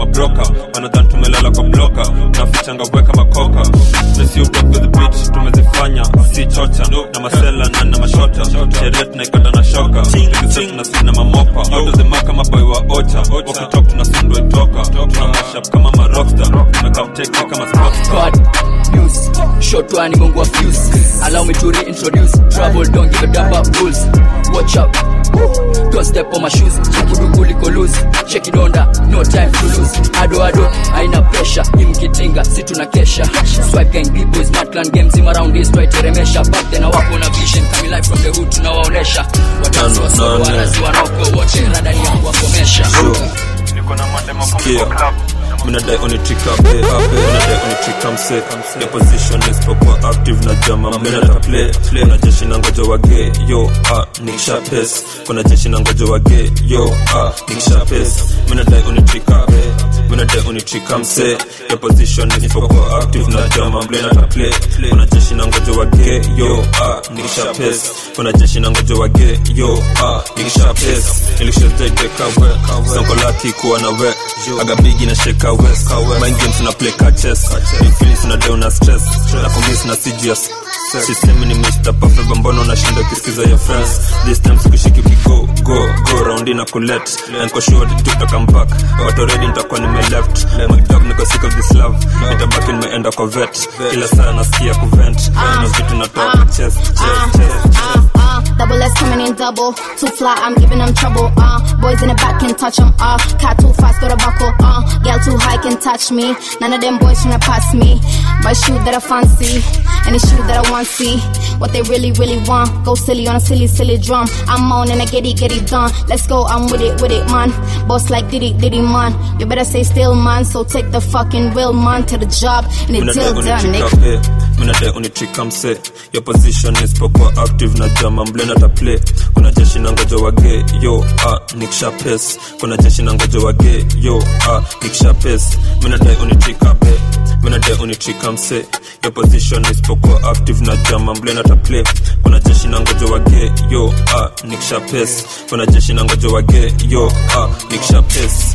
mabroka wanadhan tumelala kwa bloka nafichanga bweka makoka mesiubekbeth tumezifanya si chocha na masela na na mashota sherehe tunaikata na shoka tunasina na mamopa autozema kama boy wa ocha wakitok tunasundwa itoka tunamashap kama marosta tumekamteke kama sposta God, news, short one, mungu wa fuse. Allow me to reintroduce trouble, don't give a damn about rules. Watch out, Woo. don't step on my shoes. Check it kuliko loose, check it under, no time to lose. Ado ado, aina pressure, imkitinga, si tuna kesha. Swipe gang B-boys, Matland games, him around this, try teremesha. Back then, wapo na vision, coming live from the hood, tunawaonesha. Wadansi wa solo, warazi wanoko, wote radani yangu wakomesha. Sikia minadai onitrika be abe minadai onitrika mse ya position isipokuwa active na jama mlenata play kuna jeshi na ngoja wage yo ah nikisha pes kuna jeshi na ngoja wage yo ah nikisha pes minadai onitrika be minadai onitrika mse ya position isipokuwa active na jama mlenata play kuna jeshi na ngoja wage yo ah nikisha pes kuna jeshi na ngoja wage yo ah nikisha pes nilishazaideka we sonkolati kuwa na we agabigi na sheka west mind games na play ka chess big feelings na down na stress na kumiss na serious Sisemi ni Mr. Perfect mbona unashinda ukisikiza ya friends This time sikushiki ukigo go go round na kulet Niko sure tuta come back But already nitakuwa nime left My dog niko sick of this love Nitabaki nimeenda kwa vet Kila saa nasikia kuvent Na vitu natoa kwa chest chest chest uh, double S coming in double. Too fly, I'm giving them trouble. Uh, boys in the back can touch them. Uh, cat too fast, got a buckle. Uh, girl too high can touch me. None of them boys tryna pass me. Buy shoe that I fancy, and the shoe that I want see. What they really, really want. Go silly on a silly, silly drum. I'm on and I get it, get it done. Let's go, I'm with it, with it, man. Boss like Diddy, Diddy, man. You better stay still, man. So take the fucking wheel, man, to the job, and the deal done, nigga. minadai unitrika mse yo position isipokuwa active na jama mblena ta play kuna jeshi na ngoja wage yo ah, nikisha pes kuna jeshi na ngoja wage yo ah, nikisha pes minadai unitrika be minadai unitrika mse yo position isipokuwa active na jama mblena ta play kuna jeshi na ngoja wage yo ah, nikisha pes kuna jeshi na ngoja wage yo ah, nikisha pes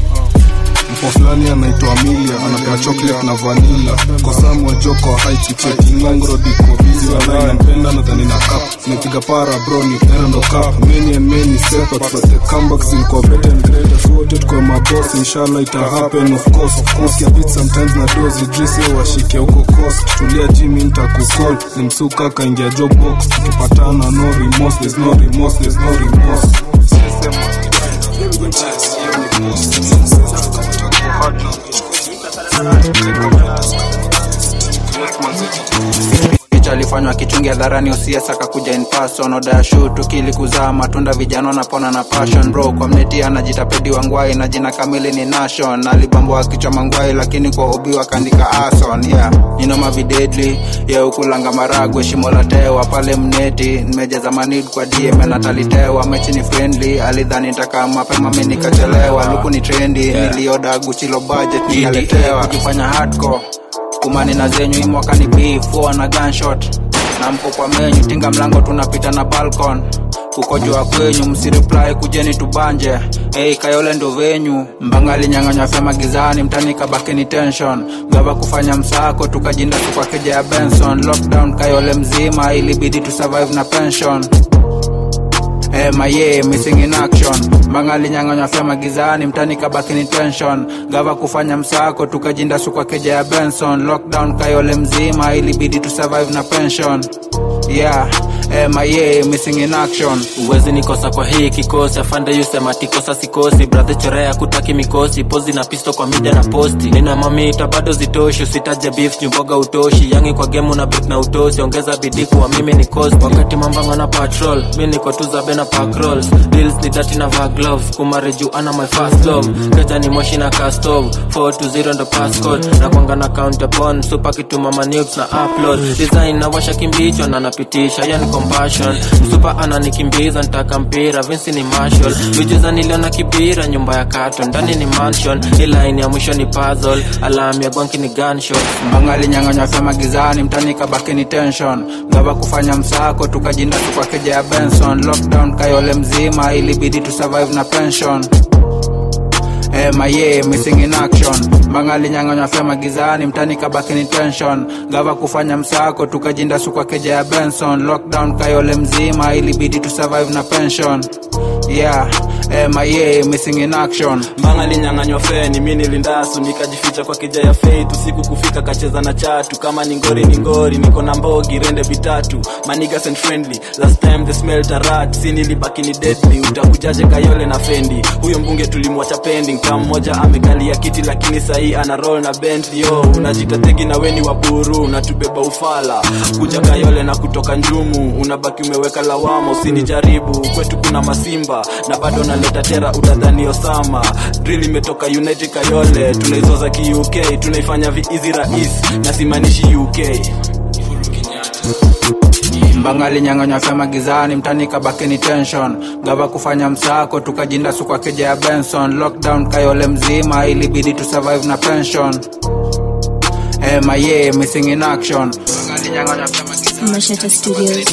mpo fulani anaitwa Amelia anapea chocolate na vanilla kosamu wa joko haiti cheki ngongro diko busy walai nampenda nadhani na cup nimepiga para bro ni erando cup many and many separate but the comebacks zilikuwa better and greater so wote tuko maboss inshallah ita happen of course of course ya beat sometimes na dozi dress yo washike huko coast tulia jimmy nitakukall ni msuka kaingia job box tukipatana no remorse there's no remorse there's no remorse picha alifanywa kichungi hadharani usies akakuja in person oda ya shu tukili kuzaa matunda vijana wanapona na passion bro kwa mneti anajitapedi wangwai na jina kamili ni nation alibambwa kichwa mangwai lakini kwa obi wakaandika ason yeah ninoma videdli ye ukulanga maragwe shimo la tewa pale mneti nimejaza manid kwa dm natalitewa mechi ni friendly alidhani nitaka mapema mi nikachelewa luku ni trendi nilioda guchilo budget nikaletewa ukifanya hardcore kumani na zenyu hii mwaka ni beef na gunshot na mko kwa menyu tinga mlango tunapita na balcon kukojoa kwenyu msireply kujeni tubanje hey, kayole ndo venyu mbangali nyang'anywa fya magizani mtani kabakeni tension gava kufanya msako tukajinda tu kwa keja ya benson lockdown kayole mzima ilibidi tu survive na pension MIA missing in action mbangali nyang'anywa fya magizani mtani kabakini tension gava kufanya msako tukajinda su kwa keja ya benson lockdown kayole mzima ilibidi tu survive na pension yeah MIA missing in action uwezi nikosa kwa hii kikosi afande yusema tikosa sikosi bradhe chorea kutaki mikosi pozi na pisto kwa mida na posti nina mamita bado zitoshi usitaje beef nyumboga utoshi yangi kwa gemu na bit na utosi ongeza bidii kuwa mimi ni cost wakati mambanga na patrol mi niko tuzabe na pack rolls deals ni dati na va gloves kumareju ana my fast love keja ni moshi na castove 420 ndo passcode na kwanga na count upon super kituma manubes na upload design na washa kimbicho na napitisha yani compassion msupa ananikimbiza ntaka mpira vinsi ni marshall vijuza niliona kibira nyumba ya kato ndani ni mansion ilaini ya mwisho ni puzzle alam ya gwanki ni gunshot mbangali nyang'anywa fya magizani mtani kabakini tension gava kufanya msako tukajinda tu kwa keja ya benson lockdown kayole mzima ilibidi tu survive na pension maye missing in action mbangali nyang'anywa fema gizani mtani kabaki ni tension gava kufanya msako tukajinda sukwa keja ya benson lockdown kayole mzima ilibidi tu survive na pension yeah maye missing in action mbanga linyang'anywa feni mi nilindasu nikajificha kwa kija ya feit usiku kufika kacheza na chatu kama ni ngori ni ngori niko na mbogi rende vitatu manigas and friendly last time the smelt a rat si nilibaki ni deadly utakujaje kayole na fendi huyo mbunge tulimwacha pending kama mmoja amekalia kiti lakini sahii ana roll na bentley yo unajita tegi na weni wa buru unatubeba ufala kuja kayole na kutoka njumu unabaki umeweka lawama usinijaribu kwetu kuna masimba na bado naleta tera utadhani osama drill imetoka united kayole tunaizoza ki uk tunaifanya viizi rais na simaanishi uk mbangali nyang'anywa fema gizani mtani kabaki ni tension gava kufanya msako tukajinda sukwa keja ya benson lockdown kayole mzima ilibidi tu survive na pension maye missing in action mbangali nyang'anywa fema Mashata Studios.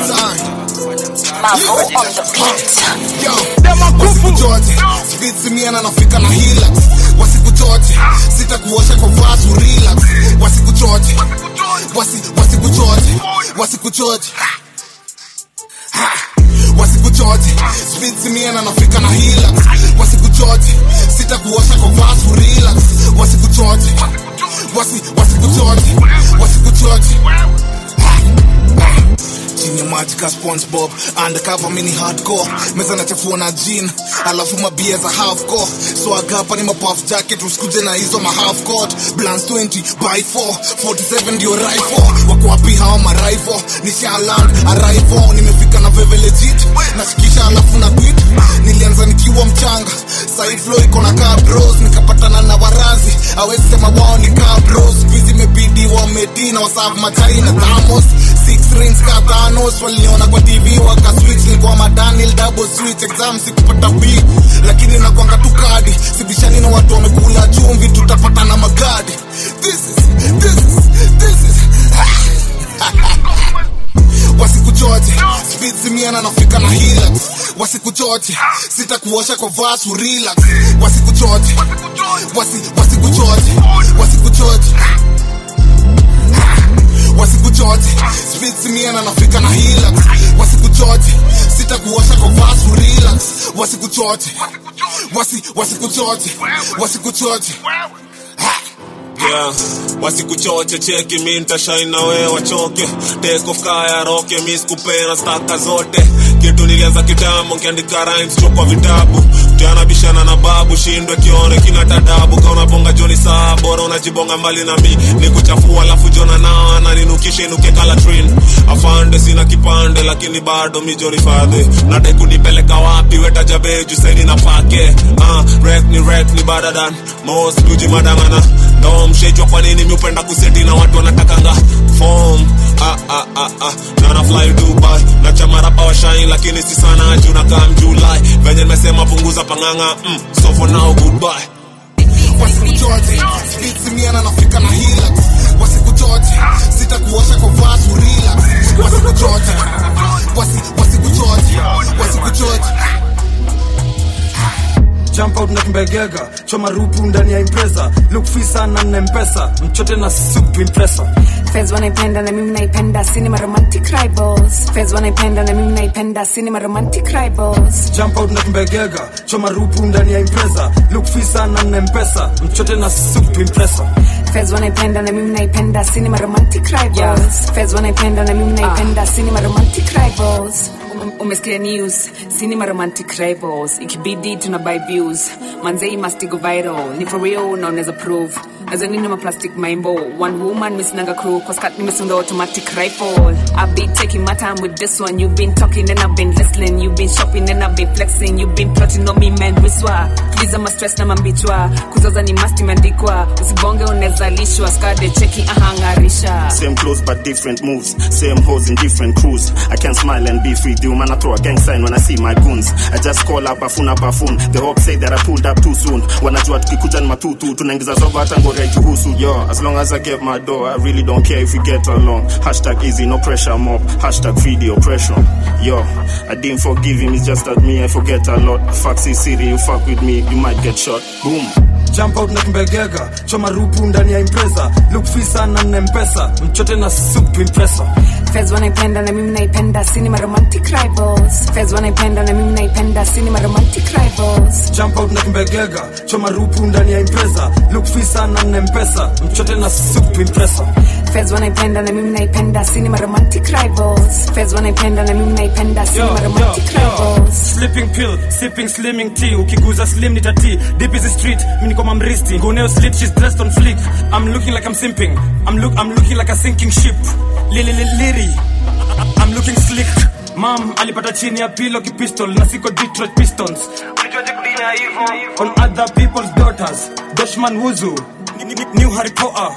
wasikuchote spitsimiana nafika na hila wasikuchote sitakuosha kwa vasu relax wasikuchote wasi wasikuchote wasikuchote Ha! wasikuchote spitsimiana nafika na hila wasikuchote sitakuosha kwa vasu relax wasikuchote wasi wasikuchote wasikuchote chini ya maji ka spongebob undercover mini hardcore meza nachafua na jean alafu mabia za half core so agapa ni mapuff jacket usikuje na hizo ma half court blans 20 by 4 47 ndio rifle wako wapi hawa ma rifle ni shaland arrival nimefika na veve legit nashikisha alafu na beat nilianza nikiwa mchanga side flow iko na car bros nikapatana na warazi awezi sema wao ni car bros squeeze imebidi wamedi na wasafu machai na thamos six rings kadhanos waliona kwa tv wakaswitch nilikuwa madanil double switch exam sikupata b lakini nakwanga tu kadi sibishani na watu wamekula chumvi tutapata na magadi this is, this is, this is wasikuchote spitsimiana nafika na hila wasikuchote sitakuosha kwa vasu relax wasikuchote wasi, wasikuchote wasikuchote wasikuchote spitsimiana nafika na hila wasikuchote sitakuosha kwa vasu relax wasikuchote wasi, wasikuchote wasikuchote yeah. wasikuchoche cheki mi ntashaini na wewe wachoke take off kaya roke mi sikupena staka zote kitu nilianza kitambo nkiandika rhymes chokwa vitabu tianabishana na babu shindwe kione kina tadabu kauna bonga joni saa bora unajibonga mbali na mi ni kuchafua alafu jona na na ninukishe inuke kalatrin afande sina kipande lakini bado mi joni fadhi nadai kunipeleka wapi wetajabeju saini na pake uh, rek ni rek ni badadan mos tuji madangana ndo mshejwa kwa nini miupenda kuseti na watu wanatakanga fom ah, ah, ah, ah. nana fly dubai na chamarapa wa shine lakini si sana juu na kam julai venye nimesema punguza panganga mm, so for now goodbye wasikuchote spitsimiana nafika na hila wasikuchote sitakuosha kwa vasu relax wasikuchote wasi, wasikuchote wasikuchote jump out na kimbegega choma rupu ndani ya impresa look fisa na nempesa mchote na soup to impresa Fez wanaipenda na mimi naipenda cinema romantic rivals Fez wanaipenda na mimi naipenda cinema romantic rivals jump out na kimbegega choma rupu ndani ya impresa look fisa na nempesa mchote na soup to impresa Fez wanaipenda na mimi naipenda cinema romantic rivals Fez wanaipenda na mimi naipenda cinema romantic rivals Um- umesikia news cinema romantic rivals ikibidi tuna buy views manzei must go viral ni for real na unaweza prove nazo nini ma plastic maimbo one woman misinanga crew cause cut nimesunda automatic rifle I've been taking my time with this one you've been talking and I've been listening you've been shopping and I've been flexing you've been plotting on me man wiswa tuliza ma stress na mambichwa kuzoza ni must imeandikwa usibonge unaweza lishwa skade cheki ahangarisha Same clothes but different moves. Same hoes in different crews. I can smile and be free. The man I throw a gang sign when I see my goons. I just call up bafuna bafun. The hope say that I pulled up too soon. Wanajua tukikuja ni matutu tunaingiza zogo hata ngori haituhusu yo as long as i get my dough i really don't care if we get along hashtag easy no pressure mob hashtag video pressure yo i didn't forgive him it's just that me i forget a lot faxi city you fuck with me you might get shot boom jump out na kimbegega choma rupu ndani ya impresa look fisa na nempesa mchote na soup to impresa Fez wanaipenda na mimi naipenda cinema romantic rivals Fez wanaipenda na mimi naipenda cinema romantic rivals jump out na kimbegega choma rupu ndani ya impresa look fisa na nempesa mchote na soup to impresa Fez wanaipenda na mimi naipenda cinema romantic rivals Fez wanaipenda na mimi naipenda cinema romantic rivals sleeping pill sipping slimming tea ukiguza slim ni tati deep is the street mimi niko mamristi ngoneo slip she's dressed on flick i'm looking like i'm simping i'm look i'm looking like a sinking ship lili lili liri i'm looking slick mam alipata chini ya pilo kipistol na siko detroit pistons ulijuaje kudina hivyo on other people's daughters doshman wuzu Ni- ni- ni- new harry potter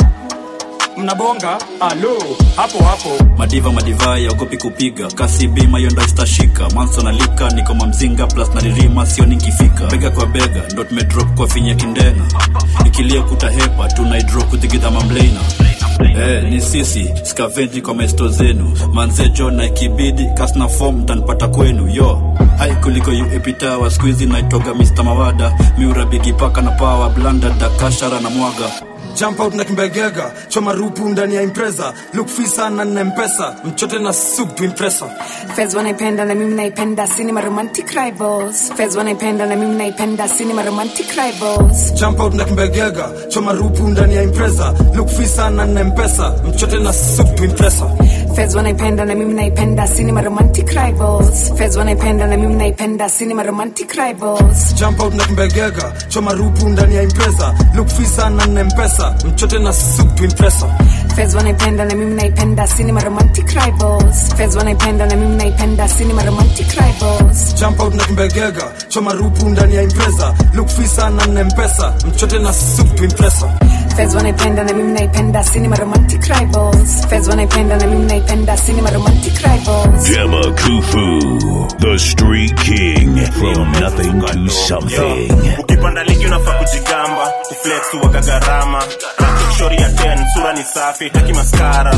mnabonga alo hapo hapo madiva madivai yaogopi kupiga kasi bima hiyo ndo istashika manso nalika niko mamzinga plus naririma sio nikifika bega kwa bega ndo tumedrop kwa finya kindenga ikilia kutahepa tunaidro kuthigidha mamleina Eh, ni sisi skavenji kwa maesto zenu manzejo na ikibidi kasna fom mtanipata kwenu yo hai kuliko uepitawa skuizi naitoga mr mawada miura bigipaka na pawa blanda dakashara na mwaga jump out na kimbegega choma rupu ndani ya impresa look fisa na nempesa mchote na soup to impresa Fez wanaipenda na mimi naipenda cinema romantic rivals Fez wanaipenda na mimi naipenda cinema romantic rivals jump out na kimbegega choma rupu ndani ya impresa look fisa na nempesa mchote na soup to impresa Fez wanaipenda na mimi naipenda cinema romantic rivals Fez wanaipenda na mimi naipenda cinema romantic rivals jump out na kimbegega choma rupu ndani ya impresa look fisa na nempesa mchote na soup to impresa Fez wanaipenda na mimi naipenda cinema romantic rivals Fez wanaipenda na mimi naipenda cinema romantic rivals jump out na kimbegega choma rupu ndani ya impresa look fisa na nempesa mchote na soup to impresa Fez wanaipenda na mimi naipenda cinema romantic rivals Fez wanaipenda na mimi naipenda cinema romantic rivals Gemma Kufu, the street king, from nothing to something. ukipanda ligi unafaa kujigamba kuflex uwaga gharama shori ya 10 sura ni safi taki maskara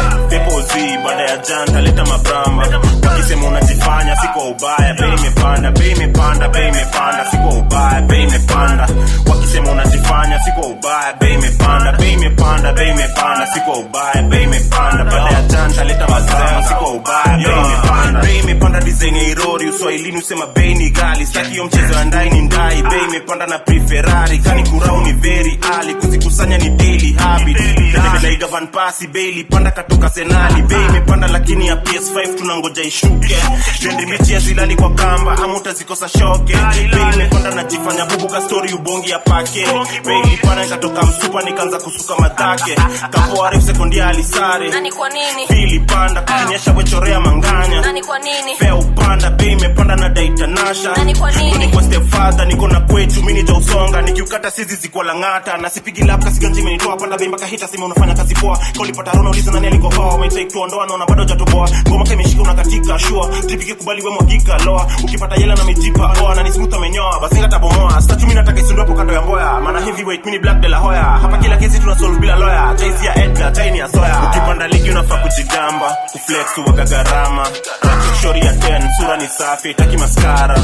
depozi baada ya janta leta mabramba wakisema unajifanya siko ubaya bei imepanda bei imepanda bei imepanda siko ubaya bei imepanda wakisema unajifanya siko ubaya bei imepanda bei imepanda bei imepanda siko ubaya bei imepanda baada ya janta leta mabramba siko ubaya bei imepanda bei imepanda design ya irori uswahilini usema bei ni gali staki hiyo mchezo ya ndai ni ndai bei imepanda na preferari kani kurau ni very ali kuzikusanya ni daily habit Naiga van pasi bei panda katoka senali bei imepanda lakini ya ps5 tunangoja ishuke trendi mechi ya zilali kwa kamba ama utazikosa shoke bei imepanda najifanya bubu ka story ubongi ya pake bei ilipanda ikatoka msupa nikaanza kusuka madhake kapo arif sekondiali sare nani kwa nini pili panda kukinyesha wechorea manganya nani kwa nini fea upanda bei imepanda na daitanasha Nani kwa nini? niko stepfather niko na kwetu mini ja usonga nikiukata sizi zikuwa lang'ata na sipigi lap kasiganji imenitoa panda bei mpaka hita sima unafanya kazi poa kaulipata rona uliza nani alikohoa umetake tuondoa naona bado jatoboa ngoma ka imeshika unakatika shua tripike kubali we mwagika loa ukipata yela na mejipa oa na ni smooth amenyoa basi ngata bomoa sasa mimi nataka isundu hapo kando ya mboya maana heavyweight mini black de la hoya hapa kila kesi tuna solve bila lawyer jaisi ya Edgar taini ya soya ukipanda ligi unafaa kujigamba kuflex uwaga gharama shori ya 10 sura ni safi taki maskara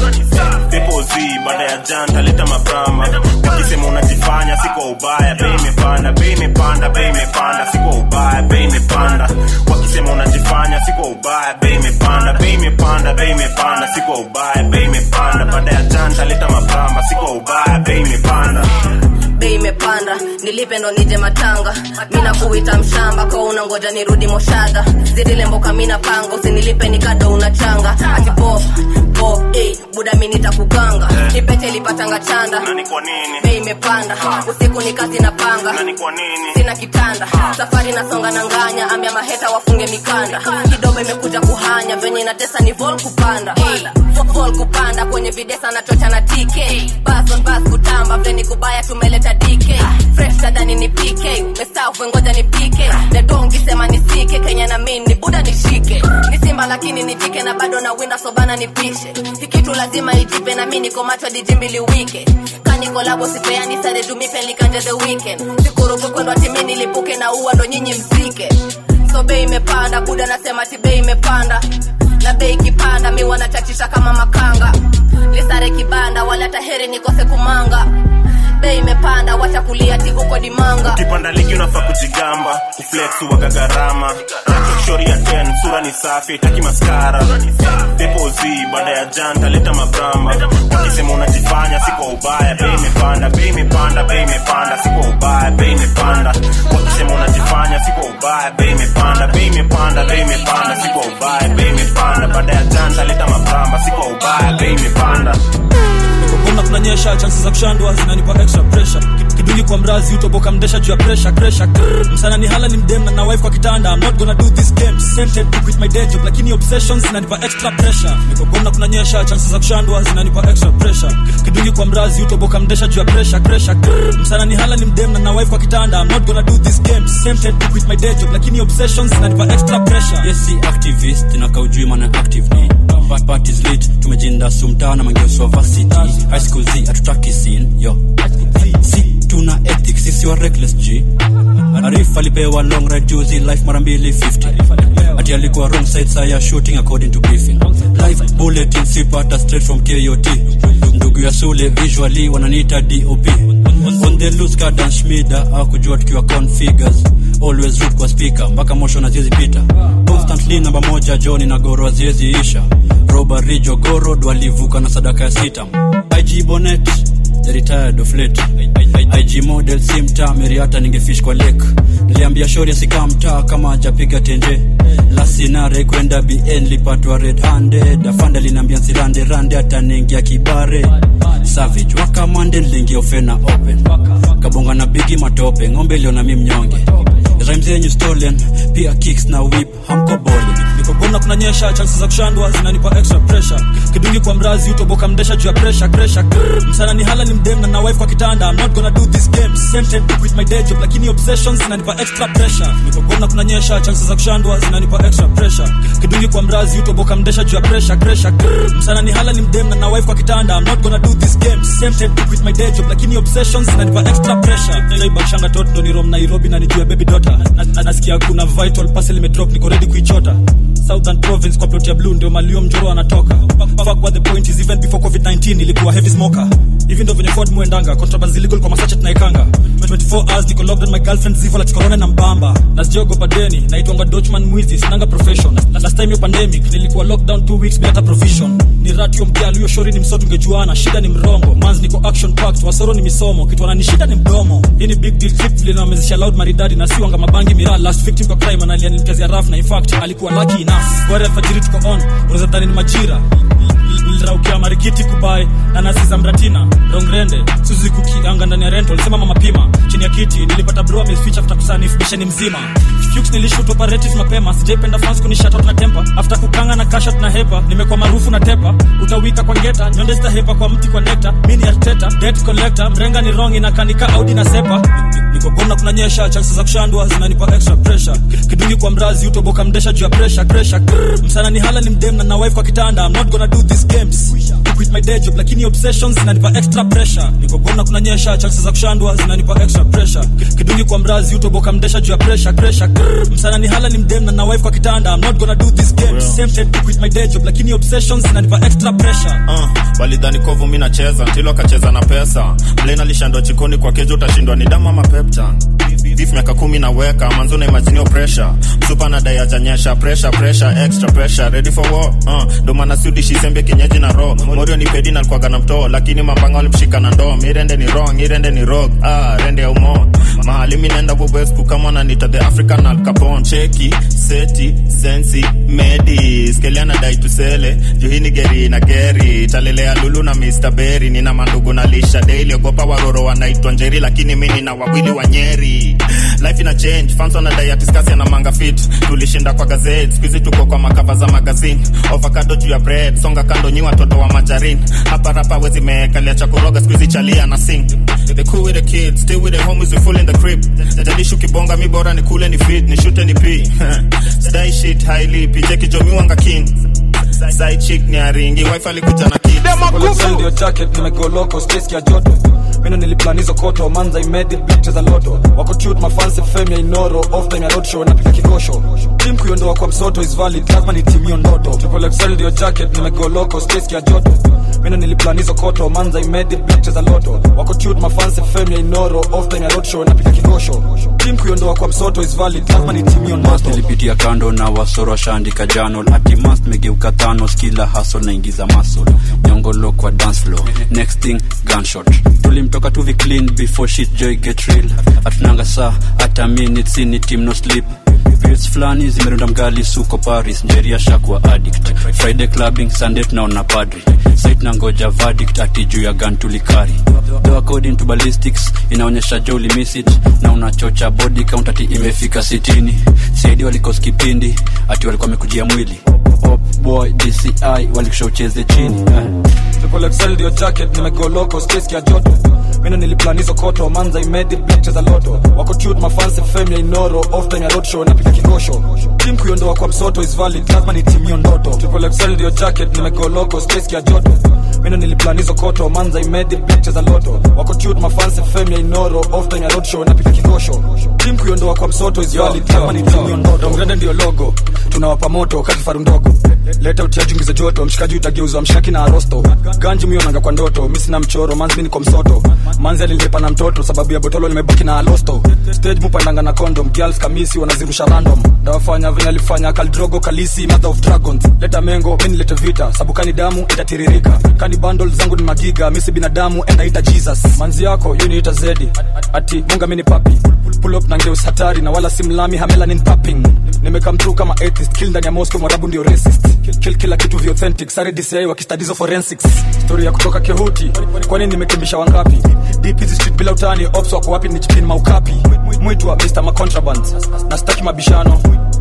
depozi baada ya janta leta mabrama wakisema unajifanya siko ubaya bei imepanda bei imepanda bei imepanda siko ubaya bei imepanda wakisema unajifanya siko ubaya bei imepanda bei imepanda bei imepanda siko ubaya bei imepanda baada ya janta leta mabrama siko ubaya bei imepanda bei imepanda nilipe ndo nije matanga mina kuita mshamba kwa unangoja nirudi moshadha zidile mboka mina panga usinilipe nikado unachanga ati po po eh, buda mi nitakuganga nipete ilipatanga chanda nani kwa nini bei imepanda usiku ni kazi na panga nani kwa nini sina kitanda safari nasonga na nganya ambia maheta wafunge kwenye mikanda kidogo imekuja kuhanya venye inatesa ni vol kupanda Ey, vol kupanda kwenye videsa na chocha na tk bas on bas kutamba veni kubaya tumeleta dk fresh tadhani ni pk mestafu ngoja ni pk nedongi sema nisike kenya na min ni buda nishike ni simba lakini nitike na bado na winda sobana nipishe hikitu lazima ijipe na mi niko macho dijimbili wike kanikolabo sipeani sare dumipe likanje the weekend sikurubu kwendwa timi nilipuke na uwa ndo nyinyi msike so bei imepanda buda nasema ti bei imepanda na bei ikipanda mi wanachachisha kama makanga lisare kibanda wala taheri nikose kumanga bei imepanda wacha kulia ti huko dimanga ukipanda ligi unafaa kujigamba kuflex uwaga gharama shori ya 10 sura ni safi taki maskara depozi baada ya janta leta mabramba wakisema unajifanya si kwa ubaya bei imepanda bei imepanda bei imepanda si kwa ubaya bei imepanda wakisema unajifanya si kwa ubaya bei imepanda bei imepanda bei imepanda si kwa ubaya bei imepanda baada ya janta leta mabramba si kwa ubaya bei imepanda kokona kunanyesha chansi za kushandwa zinanipa extra pressure Ki- kidungi kwa mrazi utoboka mdesha juu ya pressure pressure Krrr. msana ni hala ni mdem na na wife kwa kitanda I'm not gonna do this game tempted to quit my day job lakini obsessions zinanipa extra pressure nikokona kunanyesha chansi za kushandwa zinanipa extra pressure Ki- kidungi kwa mrazi utoboka mdesha juu ya pressure pressure Krrr. msana ni hala ni mdem na na wife kwa kitanda I'm not gonna do this game tempted to quit my day job lakini obsessions zinanipa extra pressure yes si activist inakaujui mana active ni But part is lit tumejinda sumta na mangeoswa varsity high school z hatutaki sin yo si tuna ethics sisi wa reckless g arif alipewa long ride juzi life mara mbili 50 ati alikuwa wrong side saya shooting according to briefing live bulletin sipata straight from kot ndugu ya sule visually wananiita dop on the loose garden schmida akujua tukiwa configures always root kwa speaker mpaka mosho na ziezi pita constantly namba moja joni na goro aziezi isha robari jogorod walivuka na sadaka ya sita ig bonet the retired of late ig model si mtaa meriata ningefish kwa lake niliambia shori asikaa mtaa kama ajapiga tenje lasinare kwenda bn lipatwa red handed afanda linaambia nsirande rande ataningia kibare savage wakamande niliingia ofena open kabonga na bigi matope ng'ombe iliona mi mnyonge rhymes yenyu stolen pia kicks na whip hamko bole nikogona kunanyesha chansi za kushandwa zinanipa extra pressure kidungi kwa mrazi utoboka mdesha juu ya pressure pressure Krrr. msana ni hala ni mdem na na wife kwa kitanda I'm not gonna do this game tempted to quit my day job lakini obsessions zinanipa extra pressure nikogona kunanyesha chansi za kushandwa zinanipa extra pressure kidungi kwa mrazi utoboka mdesha juu ya pressure pressure Krrr. msana ni hala ni mdem na na wife kwa kitanda I'm not gonna do this game tempted to quit my day job lakini obsessions zinanipa extra pressure naibakshanga tot ndo ni rom nairobi na nijua baby daughter na, na, nasikia kuna vital parcel imedrop niko ready kuichota southern province kwa plot ya blue ndio malio mjoro anatoka fuck what the point is even before covid-19 ilikuwa heavy smoker hivi ndo venye ford muendanga contrabands illegal kwa masache tunaikanga 24 hours niko locked on my girlfriend zivo like corona na mbamba na sijaogopa deni naitwanga dochman mwizi sinanga profession Na- last time yo pandemic nilikuwa lockdown 2 weeks bila hata provision ni ratio mkia aliyo shori ni msoto ungejuana shida ni mrongo mans niko action packed wasoro ni misomo kitu wanani shida ni mdomo hii ni big deal trip vile nawamezesha loud maridadi na siwanga mabangi miraa last victim kwa crime analia nilikazia raf na in fact alikuwa lucky enough gwari alfajiri tuko on unaweza dhani ni majira niliraukia marikiti kubai na nasi za mratina rongrende suzuki kianga ndani ya rental sema mama pima chini ya kiti nilipata bro ameficha after kusanif misheni mzima Fuchs nilishoot operatives mapema sijaipenda fans kunishat out na temper after kukanga na kashat na hepa nimekuwa maarufu na tepa utawika kwa ngeta nyonde zitahepa kwa mti kwa nekta mini arteta debt collector mrenga ni wrong inakanika audi na sepa nikogona kunanyesha chances za kushandwa zinanipa extra pressure kidungi kwa mrazi utoboka mdesha juu ya pressure pressure Krrr. msana ni hala ni mdem na na wife kwa kitanda I'm not gonna do this games to quit my day job lakini obsessions zinanipa extra pressure nikogona kunanyesha chances za kushandwa zinanipa extra pressure kidungi kwa mrazi utoboka mdesha juu ya pressure pressure Krrr. msana ni hala ni mdem na na wife kwa kitanda I'm not gonna do this games tempted to quit my day job lakini obsessions zinanipa extra pressure uh, walidhani kovu mi nacheza ntilo akacheza na pesa mlen alishandwa jikoni kwa kejo utashindwa ni damu ama peptan beef miaka kumi naweka manzo na imaginio pressure supa na dai ajanyesha pressure pressure extra pressure ready for war uh, ndo maana siudishi sembe kienyeji na ro morio ni pedi na alikuwaga na mtoo lakini mambanga walimshika na ndoo mirende ni wrong irende ni rog ah, rende ya umo mahali mi naenda bobesku kama nanita the african al capone cheki seti sensi medi skeliana dai tusele juhini geri na geri talelea lulu na mr berry nina mandugu na lisha daily ogopa waroro wanaitwa njeri lakini mi nina wawili wa nyeri life ina change fans wanadai atiskasi ana manga fit tulishinda kwa gazeti skuizi tuko kwa makava za magazine ovakado juu ya bread songa kando nyi watoto wa majarin hapa rapa wezi meekalia cha kuroga skuizi chalia na sing the cool with the kids stay with the homies we full in the crib jalishi ukibonga mi bora ni kule ni fit ni shute ni p stay shit highly pije kijomiwanga king side chick ni aringi wife alikuja na kids ndio jacket nimegoloko space ya joto mino niliplanizo koto manza imedi biche za loto wako tut mafansi fame ya inoro off time ya road show napika kikosho team kuiondoa kwa msoto is valid lazima ni team hiyo ndoto triple XL ndio jacket nimegoloko space ya joto mino niliplanizo koto manza imedi biche za loto wako tut mafansi fame ya inoro off time ya road show napika kikosho team kuiondoa kwa msoto is valid lazima ni team hiyo ndoto nilipitia kando na wasoro washaandika janol atimas megeuka thanos kila hasol naingiza masol nyongolo kwa dance floor next thing gunshot tulimtoka tuvi clean before shit joy get real atunanga saa hata minutes ni team no sleep periods fulani zimerunda mgali suko paris njeria shakwa addict friday clubbing sunday tunaona padri sait na ngoja verdict ati juu ya gun tulikari though according to ballistics inaonyesha jo ulimiss it na unachocha body count ati imefika sitini saidi walikos kipindi ati walikuwa wamekujia mwili Hop boy dci walikusha ucheze chini eh. triple XL ndio jacket nimegoloko space ya joto mino niliplanizo koto manza imedi biche za loto wako tut mafansi fame ya inoro off time ya road show napika kikosho team kuiondoa kwa msoto is valid lazima ni team hiyo ndoto triple XL ndio jacket nimegoloko space ya joto mino niliplanizo koto manza imedi biche za loto wako tut mafansi fame ya inoro off time ya road show napika kikosho team kuiondoa kwa msoto is valid lazima ni team hiyo ndoto mgrende ndio logo tunawapa moto kati faru ndogo leta utiajungiza joto mshikaji utageuzwa mshaki na arosto ganji mionanga kwa ndoto mi sina mchoro manzi mi niko msoto manzi alilipa na mtoto sababu ya botolo limebaki na alosto stage mupandanga na condom girls kamisi wanazirusha random ndawafanya venye alifanya kaldrogo kalisi mother of dragons leta mengo mi nilete vita sabu kani damu itatiririka kani bundle zangu ni magiga misi binadamu endaita jesus manzi yako yuniita zedi ati munga mini papi pull up na ngeus hatari na wala simlami hamela nin papping nimekam through kama atheist kill ndani ya moscow mwarabu ndio racist kill, kill kila kitu vya authentic sare dci wakistadizo forensics story ya kutoka kehuti kwani nimekimbisha wangapi deep hizi street bila utani ops wako wapi ni chipin maukapi mwitwa mr macontraband na staki mabishano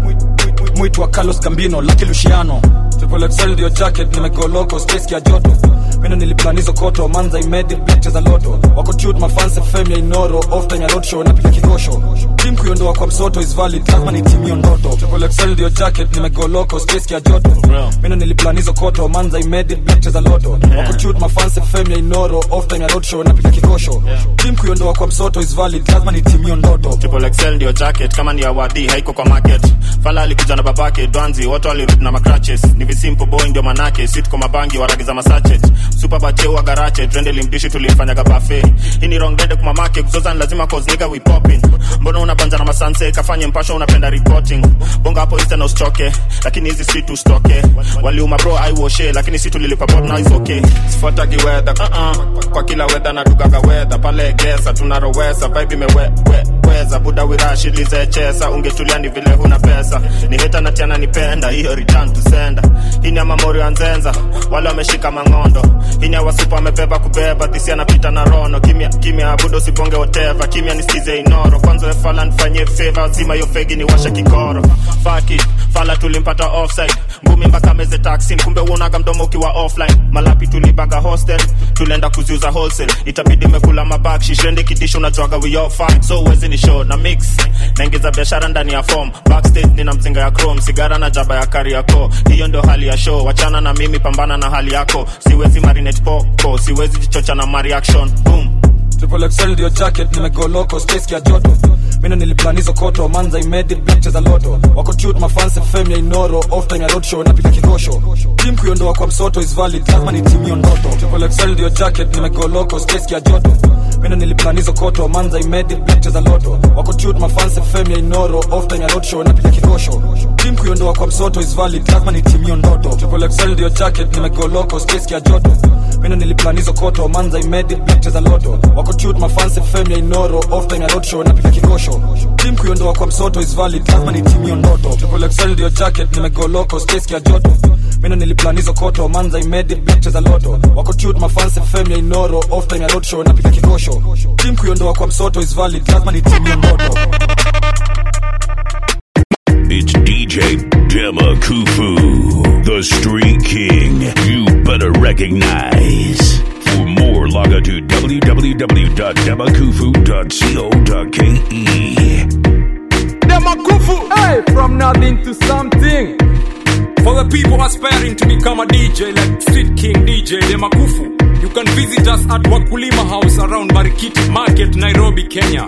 mwitwa carlos gambino laki luciano triple XL ndio jacket nimegoloko space ya joto mino niliplanizo koto manza imedi biche za loto wako tut mafansi fame ya inoro off time ya road show napika kikosho team kuiondoa kwa msoto is valid lazima ni team hiyo ndoto triple XL ndio jacket nimegoloko space ya joto mino niliplanizo koto manza imedi biche za loto wako tut mafansi fame ya inoro off time ya road show napika kikosho team kuiondoa kwa msoto is valid lazima ni team hiyo ndoto triple XL ndio jacket kama ni awadi haiko kwa market fala alikuja na babake dwanzi wote walirudi na macratches ni visimple boy ndio manake sit kwa mabangi waragiza masachet super bache wa garache trende limdishi tulimfanyaga buffet hii ni wrong dende kumamake kuzoza ni lazima cause nigga we popping mbona unabanja na masanse kafanye mpasho unapenda reporting bonga hapo iste na usichoke lakini hizi si tustoke waliuma bro i washe lakini si tulilipa bot now is okay sifuatagi weather uh -uh. kwa kila weather na dugaga weather pale gesa tunarowesa vibe imeweza buda wirashi lizechesa ungetulia ni vile huna pesa ni heta na tiana nipenda hiyo return to sender hii ni ya mamori ya nzenza wale wameshika mang'ondo hii ni ya wasupa wamebeba kubeba dhisi anapita na rono kimya kimya abudo sibonge whatever kimya nisikize inoro kwanza wefala nifanyie favor zima hiyo fegi ni washa kikoro Fuck it fala tulimpata offside ngumi mpaka meze taxi kumbe uonaga mdomo ukiwa offline malapi tulibaga hostel tulienda kuziuza wholesale itabidi mekula mabak shishende kidisho unajwaga we all fine so uwezi ni show na mix naingiza biashara ndani ya form backstage nina mzinga ya chrome sigara na jaba ya kariako hiyo ndio hali ya show wachana na mimi pambana na hali yako siwezi marinate popo siwezi jichocha na mareaction boom triple XL ndio jacket nimegoloko space ya joto mino niliplanizo koto manza imedi biche za loto wako tut mafansi fame ya inoro off time ya road show napika kikosho team kuiondoa kwa msoto is valid lazima ni team hiyo ndoto triple XL ndio jacket nimegoloko space ya joto mino niliplanizo koto manza imedi biche za loto wako tut mafansi fame ya inoro off time ya road show napika kikosho team kuiondoa kwa msoto is valid lazima ni team hiyo ndoto triple XL ndio jacket nimegoloko space ya joto mino niliplanizo koto manza imedi biche za loto wako tut mafansi fame ya inoro off time ya road show napika kikosho team kuiondoa kwa msoto is valid lazima ni team hiyo ndoto triple XL ndio jacket nimegoloko space ya joto mino niliplanizo koto manza imedi biche za loto wako tut mafansi fame ya inoro off time ya road show napika kikosho team kuiondoa kwa msoto is valid lazima ni team hiyo ndoto Kufu, the Street King. You better recognize. For more, log on to www.demakufu.co.ke. Demakufu, hey, from nothing to something. For the people aspiring to become a DJ like Street King DJ Demakufu, you can visit us at Wakulima House around Marikiti Market, Nairobi, Kenya.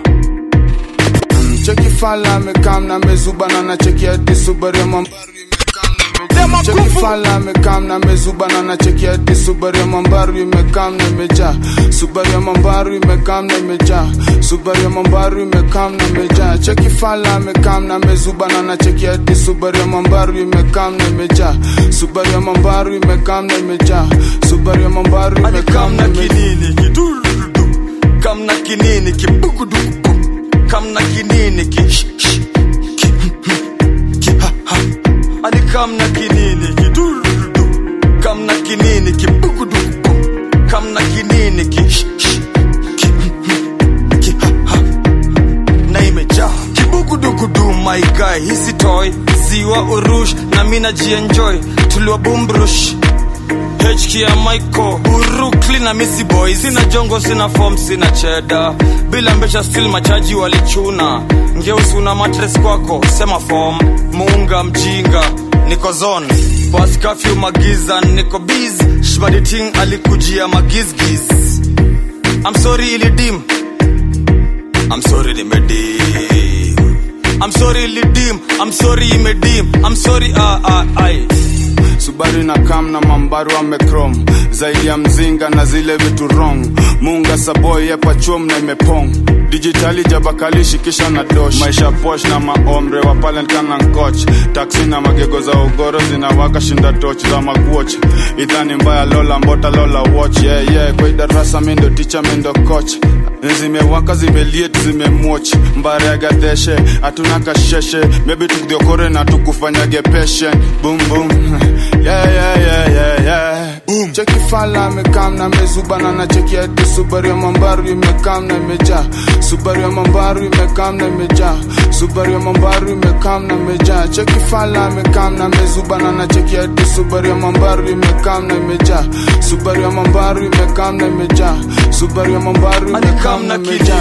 cheki fala amekam na mezubana na cheki hadi subaru ya mambaru imekam cheki fala amekam na mezubana na cheki hadi subaru ya mambaru imekam na imejaa subaru ya mambaru imekam na imejaa subaru ya mambaru imekam na imejaa cheki fala amekam na mezubana na cheki hadi subaru ya mambaru imekam na imejaa subaru ya mambaru imekam na imejaa subaru ya mambaru imekam na kinini kidurudu kam na kinini kibugudugu kam na kinini ki sh- sh- ki ki ha ha ani kam na kinini kidurudu kam na kinini kibugudugu kam na kinini ki sh- sh- ki ki ha ha na imejaa kibugudugudu my guy hisi toy ziwa urush na mina jienjoy tuliwa bumbrush HK ya Michael Brooklyn na Missy Boy sina jongo sina form sina cheda bila mbesha still machaji walichuna ngeusi una matres kwako sema form muunga mjinga niko zone bas kafyu magiza niko biz shbaditing alikujia magizgiz I'm sorry ilidim I'm sorry nimedim I'm sorry ilidim I'm sorry imedim I'm sorry ah ah ai Subaru na kam na mambaru amekrom zaidi ya mzinga na zile vitu wrong munga saboy yepa chom na imepong dijitali jabakalishi kisha na dosh maisha posh na maomre wa palentkana nkoch taksi na magego za ugoro zinawaka shinda toch za makuoch idhani mbaya lola mbota lola watch yeah, yeah. kwa idarasa mindo ticha mindo coach zimewaka zimeliet zimemwoch mbare ya gadeshe hatuna kasheshe mebi tukdiokore na tukufanyage peshe boom boom yeah, yeah, yeah, yeah, yeah. Boom. cheki fala amekam na mezubana na cheki hadi subaru ya mambaru imekam na imejaa subaru ya mambaru imekam na imejaa subaru ya mambaru imekam na imejaa cheki fala amekam na mezubana na cheki hadi subaru ya mambaru imekam na imejaa subaru ya mambaru imekam na imejaa subaru ya mambaru imekam na imejaa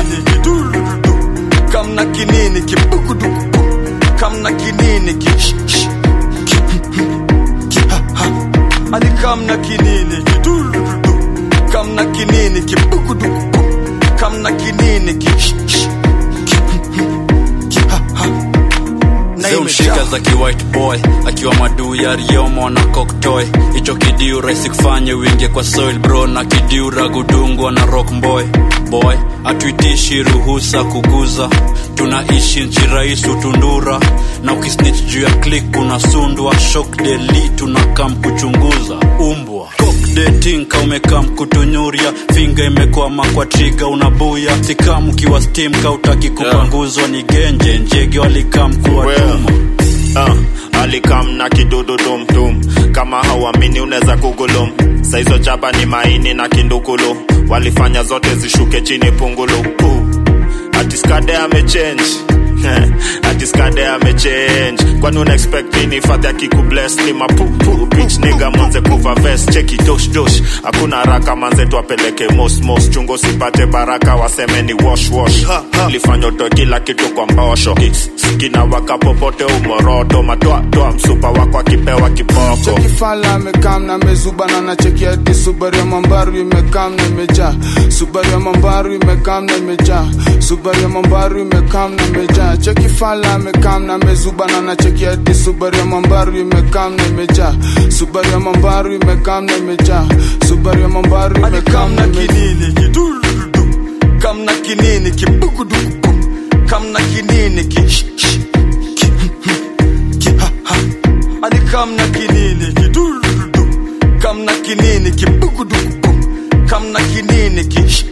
kam na kinini kibugudugu kam na kinini ki sh- sh- ki ki ha ha ani kam na kinini kidurudu kam na kinini kibugudugu kam na kinini ki sh- sh- ki ki ha ha na zimshika imejaa za kiwhite boy akiwa maduu ya riomo na koktoy hicho kidiu rahisi kufanye wingie kwa soil bro na kidiu ragudungwa na rock boy boy hatuitishi ruhusa kuguza tunaishi nchi rais utundura na ukisnich juu ya klik unasundwa shok deli tunakam kuchunguza umbwa kokdetinka umekam kutunyuria finga imekwama kwa triga unabuya sikam ukiwa stim kautaki kupanguzwa ni genje njege walikam kuwatuma uh, alikam na kidudu dumdum kama hauamini unaweza kugulum saizo jaba ni maini na kindukulu walifanya zote zishuke chini pungulu uh, atiskade amechange atiskade amechange kwani una expect nini fadhi akikubless ni mapupu bitch nigga manze kuva vest cheki dosh dosh hakuna haraka manze tuapeleke mos mos chungo sipate baraka waseme ni wash wash lifanya utoe kila kitu kwa mbosho Ki- kina waka popote umoroto matoa toa msupa wako akipewa kiboko cheki fala amekam na mezubana na cheki hadi subaru ya mambaru imekam na imejaa subaru ya mambaru imekam na imejaa subaru ya mambaru imekam na imejaa cheki fala amekam na mezubana na cheki hadi subaru ya mambaru imekam na imejaa subaru ya mambaru imekam na imejaa subaru ya mambaru imekam na kinini kidurudu kam na kinini kibugudugu kam na kinini ki sh- sh- ki ki ha ha ani kam na kinini kidurudu kam na kinini kibugudugu kam na kinini ki sh-